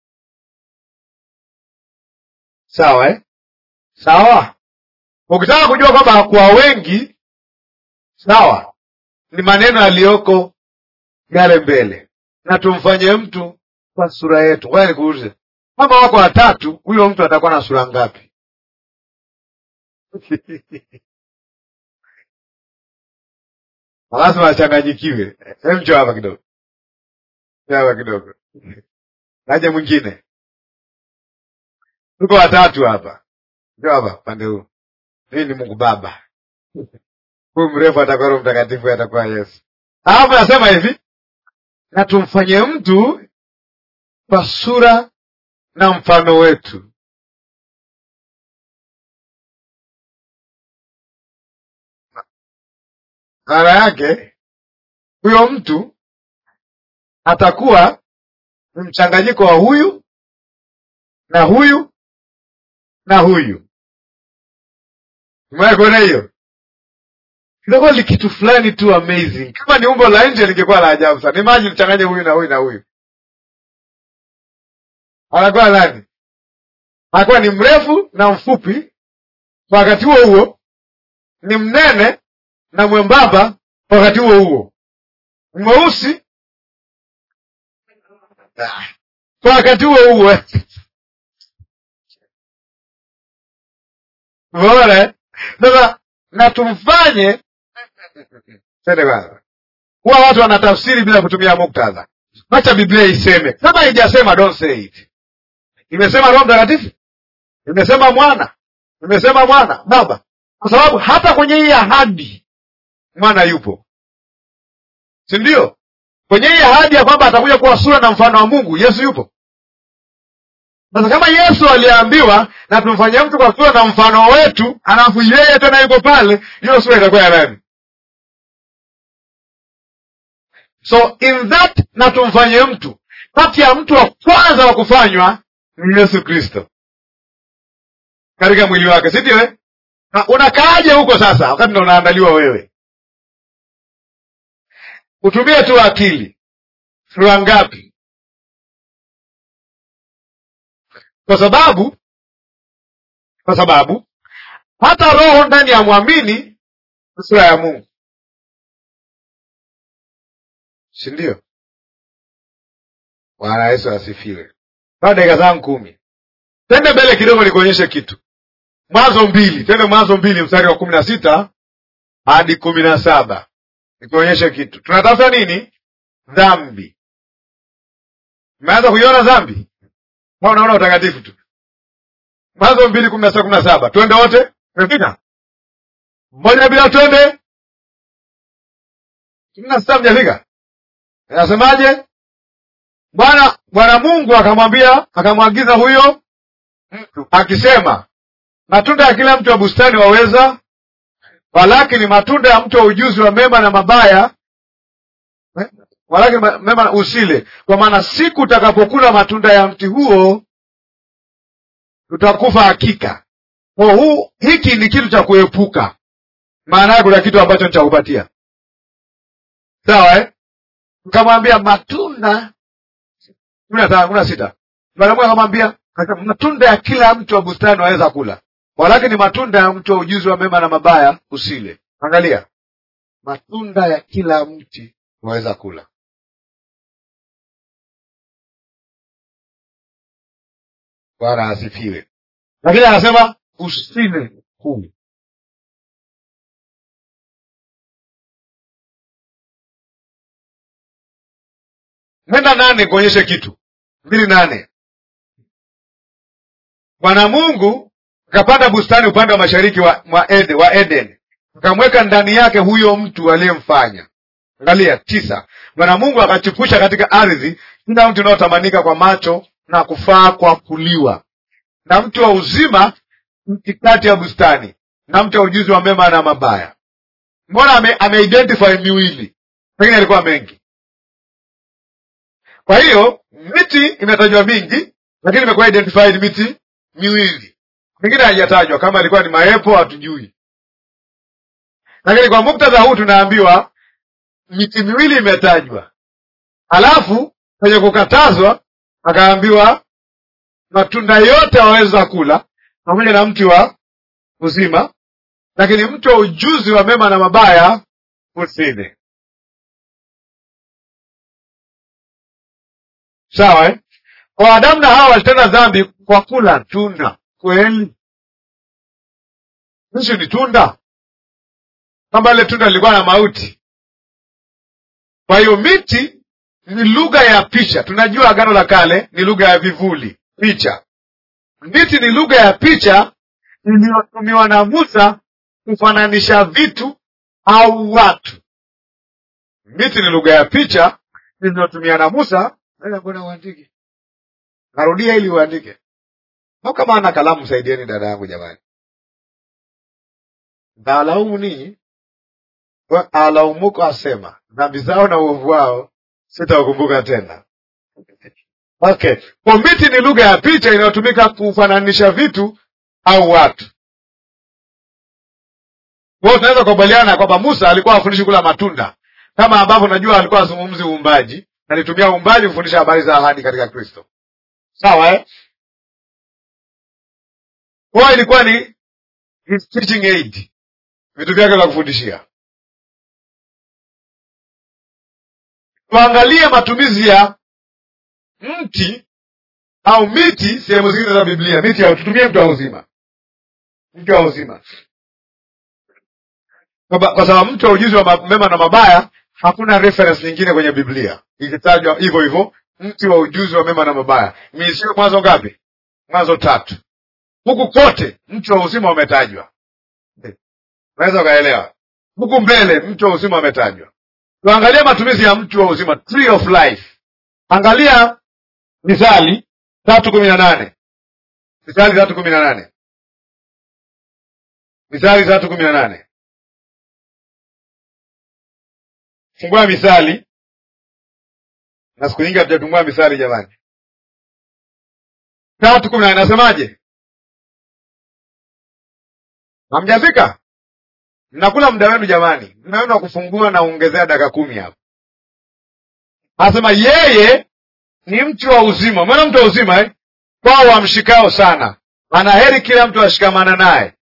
Sawa eh? Sawa. Ukitaka kujua kwamba hakuwa wengi, sawa, ni maneno yaliyoko yale mbele, na tumfanye mtu kwa sura yetu. Ngoja nikuulize, kama wako watatu, huyo mtu atakuwa na sura ngapi? lazima achanganyikiwe. Hem, njoo hapa kidogo, njoo hapa kidogo, naje mwingine. Tuko watatu hapa, njoo hapa pande huu. Hii ni Mungu Baba, huyu mrefu atakuwa Roho Mtakatifu, atakuwa Yesu. Alafu nasema hivi, na tumfanye mtu kwa sura na mfano wetu. Maana yake huyo mtu atakuwa ni mchanganyiko wa huyu na huyu na huyu. Umewahi kuona hiyo? Kitakuwa ni kitu fulani tu amazing. Kama ni umbo la nje lingekuwa la ajabu sana. Imagine mchanganye huyu na huyu na huyu, anakuwa nani? Anakuwa ni mrefu na mfupi, kwa wakati huo huo ni mnene na mwembamba wakati huo huo, mweusi kwa wakati huo huo. Umeona? Sasa na tumfanye tende kwanza, huwa watu wanatafsiri bila kutumia muktadha. Acha Biblia iseme. Kama haijasema don't say it. Imesema Roho Mtakatifu, imesema Mwana, imesema Mwana Baba, kwa sababu hata kwenye hii ahadi mwana yupo, si ndio? Kwenye hii ahadi ya kwamba atakuja kuwa sura na mfano wa Mungu, Yesu yupo. Sasa kama Yesu aliambiwa na tumfanyie mtu kwa sura na mfano wetu, alafu yeye tena yuko pale, hiyo sura itakuwa ya nani? So in that na tumfanye mtu, kati ya mtu wa kwanza wa kufanywa ni Yesu Kristo katika mwili wake, si ndio? eh? Na Unakaaje huko sasa, wakati ndo unaandaliwa wewe? Utumie tu akili. Sura ngapi? Kwa sababu kwa sababu hata roho ndani ya mwamini ni sura ya Mungu, si ndio? Bwana Yesu asifiwe. Kaa dakika zangu kumi, tende mbele kidogo nikuonyeshe kitu. Mwanzo mbili, tende Mwanzo mbili mstari wa kumi na sita hadi kumi na saba nikuonyeshe kitu. Tunatafuta nini? Dhambi. Umeanza kuiona dhambi au unaona utakatifu tu? Mwanzo mbili kumi na sita kumi na saba twende wote, tumefika mmoja bila, twende kumi na sita mjafika? Inasemaje? Bwana Bwana Mungu akamwambia, akamwagiza huyo mtu akisema, matunda ya kila mtu wa bustani waweza, walakini matunda ya mtu wa ujuzi wa mema na mabaya eh, walakini ma- mema na usile, kwa maana siku utakapokula matunda ya mti huo utakufa hakika. Kwa huu hiki ni kitu cha kuepuka, maana yake kuna kitu ambacho nitakupatia, sawa eh? Ukamwambia matunda kumi na tano kumi na sita Bwana Mungu akamwambia akasema, matunda ya kila mtu wa bustani waweza kula, walakini matunda ya mtu wa ujuzi wa mema na mabaya usile. Angalia, matunda ya kila mti waweza kula. Bwana asifiwe. Lakini anasema usile kumi. Nenda nane kuonyeshe kitu. mbili nane Bwana Mungu akapanda bustani upande wa mashariki wa, wa, Ede, wa Eden akamweka ndani yake huyo mtu aliyemfanya. Angalia tisa. Bwana Mungu akachipusha katika ardhi kila mti unaotamanika kwa macho na kufaa kwa kuliwa, na mti wa uzima mti kati ya bustani, na mti wa ujuzi wa mema na mabaya. Mbona ame, ameidentify miwili, pengine alikuwa mengi. Kwa hiyo miti imetajwa mingi, lakini imekuwa identified miti miwili, mingine haijatajwa. Kama ilikuwa ni maepo hatujui, lakini kwa muktadha huu tunaambiwa miti miwili imetajwa, halafu kwenye kukatazwa akaambiwa matunda yote waweza kula pamoja na mti wa uzima, lakini mti wa ujuzi wa mema na mabaya usile. Sawa eh? Kwa Adamu na Hawa walitenda dhambi kwa kula tunda. Kweli hizi ni tunda, kwamba ile tunda lilikuwa na mauti. Kwa hiyo miti ni lugha ya picha. Tunajua Agano la Kale ni lugha ya vivuli, picha. Miti ni lugha ya picha iliyotumiwa na Musa kufananisha vitu au watu. Miti ni lugha ya picha iliyotumia na Musa. Mbona uandike? Narudia ili uandike. Au kama ana kalamu, saidieni dada yangu jamani. Dhaalaumu ninyi alaumuko, asema dhambi zao na uovu wao sitawakumbuka tena. Okay, kwa miti ni lugha ya picha inayotumika kufananisha vitu au watu. Kwa hiyo tunaweza kukubaliana kwamba Musa alikuwa afundishi kula matunda, kama ambavyo najua alikuwa azungumzi uumbaji, alitumia uumbaji kufundisha habari za ahadi katika Kristo. Sawa eh? Kwa hiyo ilikuwa ni his teaching aid, vitu vyake vya kufundishia. tuangalie matumizi ya mti au miti sehemu zingine za Biblia. Miti ya tutumie mti wa uzima, mti wa uzima, kwa ba- kwa sababu mti wa ujuzi wa ma- mema na mabaya hakuna reference nyingine kwenye Biblia ikitajwa hivyo hivyo, mti wa ujuzi wa mema na mabaya. Misio Mwanzo ngapi? Mwanzo tatu. Huku kote mti wa uzima umetajwa, unaweza ukaelewa. Huku mbele mti wa uzima umetajwa. Tuangalie matumizi ya mti wa uzima, tree of life. Angalia Mithali tatu kumi na nane Mithali tatu kumi na nane Mithali tatu kumi na nane Fungua Mithali, na siku nyingi hatujafungua Mithali jamani. tatu kumi na nane nasemaje? Hamjafika? Mnakula muda wenu jamani, muda wenu wa kufungua na ongezea dakika kumi hapo. Anasema yeye ni mti wa uzima. Mwana mti wa uzima eh? Kwao wamshikao sana, ana heri kila mtu ashikamana naye.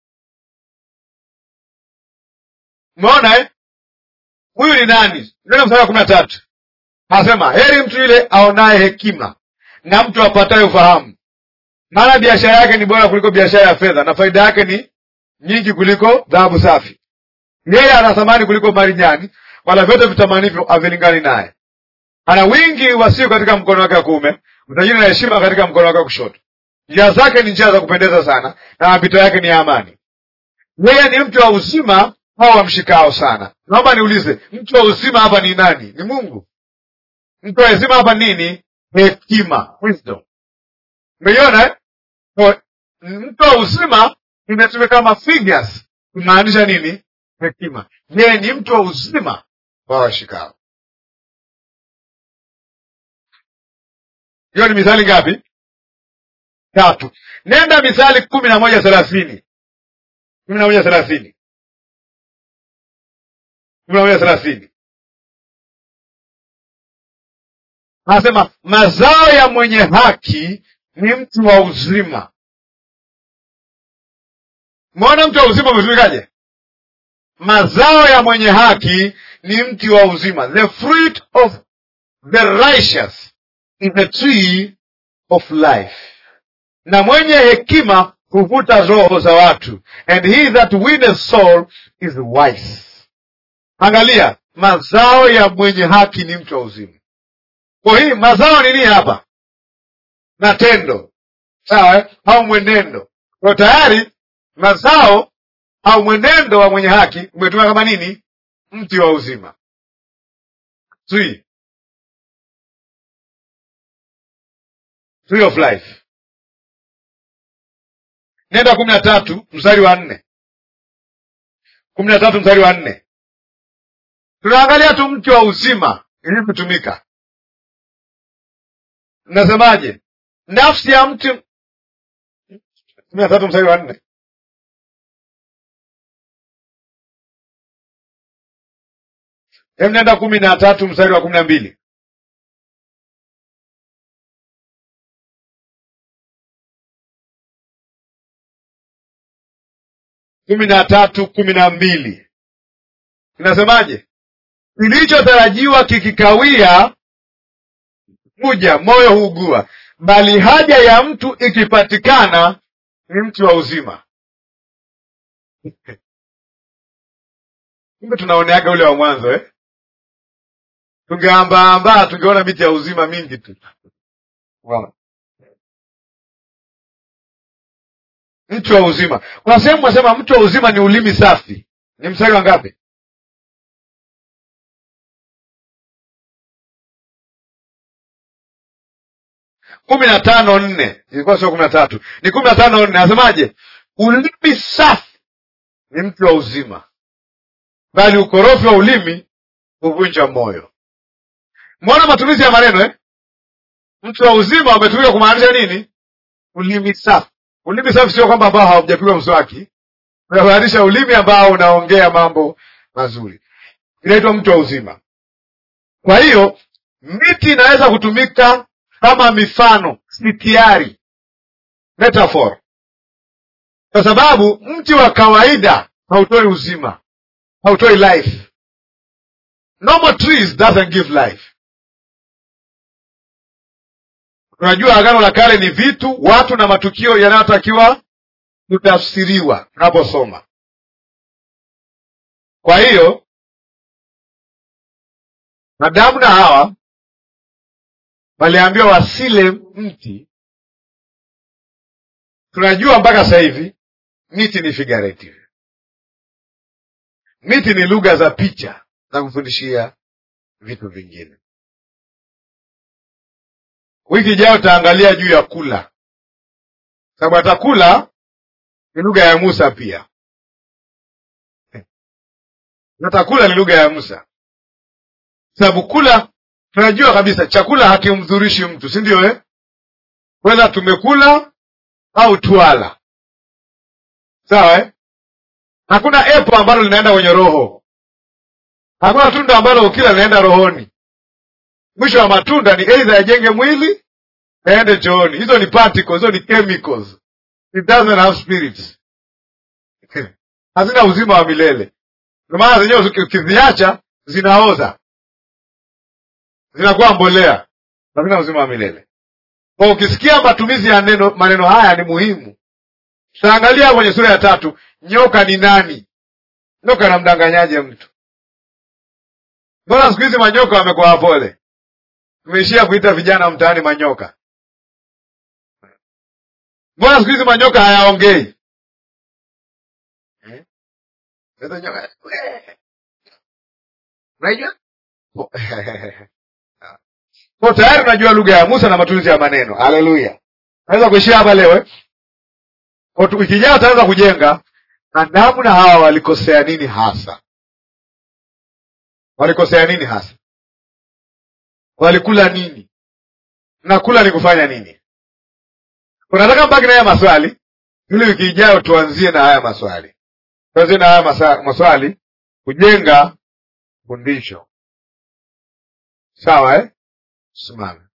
Umeona eh? Huyu ni nani? Neno mstari wa kumi na tatu anasema heri mtu yule aonaye hekima na mtu apataye ufahamu, maana biashara yake ni bora kuliko biashara ya fedha, na faida yake ni nyingi kuliko dhahabu safi. Yeye ana thamani kuliko marijani, wala vyote vitamanivyo havilingani naye. Ana wingi wa siku katika mkono wake wa kuume, utajiri na heshima katika mkono wake wa kushoto. Njia zake ni njia za kupendeza sana, na mapito yake ni ya amani. Yeye ni mtu wa uzima, hao wamshikao sana. Naomba niulize, mtu wa uzima hapa ni nani? Ni Mungu. Mtu wa uzima hapa nini? Hekima, wisdom. Umeiona eh? Kwa- Mtu wa uzima imetumika kama figures kumaanisha nini? Hekima. Yeye ni mtu wa uzima wa washikao. Hiyo ni mithali ngapi? Tatu. Nenda Mithali kumi na moja thelathini kumi na moja thelathini kumi na moja thelathini anasema mazao ya mwenye haki ni mtu wa uzima. Umeona mtu wa uzima umetumikaje? Mazao ya mwenye haki ni mti wa uzima. The fruit of the righteous is the tree of life. Na mwenye hekima huvuta roho za watu, and he that winneth soul is wise. Angalia, mazao ya mwenye haki ni mti wa uzima. Kwa hii mazao ni nini hapa? Matendo, sawa eh? au mwenendo. Kwa tayari mazao au mwenendo wa mwenye haki umetumia kama nini? Mti wa uzima. Tree. Tree of life. Nenda kumi na tatu mstari wa nne kumi na tatu mstari wa nne tunaangalia tu mti wa uzima ili kutumika. Nasemaje? nafsi ya mtu kumi na tatu mstari wa nne Hebu nenda kumi na tatu mstari wa kumi na mbili kumi na tatu kumi na mbili inasemaje? Kilichotarajiwa kikikawia kuja, moyo huugua, bali haja ya mtu ikipatikana ni mti wa uzima. Kumbe tunaoneaga ule wa mwanzo eh? Tungeambaambaa tungeona miti ya uzima mingi tu. Wow. Mti wa uzima, kuna sehemu wasema mti wa uzima ni ulimi safi. Ni mstari wa ngapi? kumi na tano nne ilikuwa sio kumi na tatu ni kumi na tano nne Anasemaje? ulimi safi ni mti wa uzima, bali ukorofi wa ulimi huvunja moyo. Mwona matumizi ya maneno eh? Mti wa uzima umetumika kumaanisha nini? Ulimi safi. Ulimi safi sio kwamba ambao haujapigwa mswaki, unamaanisha ulimi ambao unaongea mambo mazuri, inaitwa mti wa uzima. Kwa hiyo miti inaweza kutumika kama mifano sitiari, metaphor, kwa sababu mti wa kawaida hautoi uzima, hautoi life. normal trees doesn't give life tunajua agano la kale ni vitu watu na matukio yanayotakiwa kutafsiriwa tunaposoma kwa hiyo Adamu na Hawa waliambiwa wasile mti. Tunajua mpaka sasa hivi miti ni figurative, miti ni lugha za picha za kufundishia vitu vingine. Wiki ijayo utaangalia juu ya kula, sababu hata kula ni lugha ya Musa pia, hata kula ni lugha ya Musa sababu kula tunajua kabisa chakula hakimdhurishi mtu si ndio eh? wedha tumekula au twala sawa eh? hakuna epo ambalo linaenda kwenye roho hakuna tunda ambalo ukila linaenda rohoni mwisho wa matunda ni eidha yajenge mwili aende chooni hizo ni particles hizo ni chemicals it doesn't have spirits hazina uzima wa milele ndio maana zenyewe ukiziacha zinaoza zinakuwa mbolea hazina uzima wa milele kwa ukisikia matumizi ya neno maneno haya ni muhimu tutaangalia kwenye sura ya tatu nyoka ni nani nyoka namdanganyaje mtu mbona siku hizi manyoka wamekuwa wapole tumeishia kuita vijana mtaani manyoka mbona siku hizi manyoka hayaongei eh? unajua kwa tayari unajua lugha ya Musa na matumizi ya maneno. Haleluya! naweza kuishia hapa leo. Wiki ijayo utaanza kujenga Adamu na Hawa walikosea nini hasa, walikosea nini hasa, walikula nini na kula ni kufanya nini? Unataka mbaki na haya maswali ili wiki ijayo tuanzie na haya maswali, tuanzie na haya masa, maswali kujenga fundisho. Sawa eh? Simame.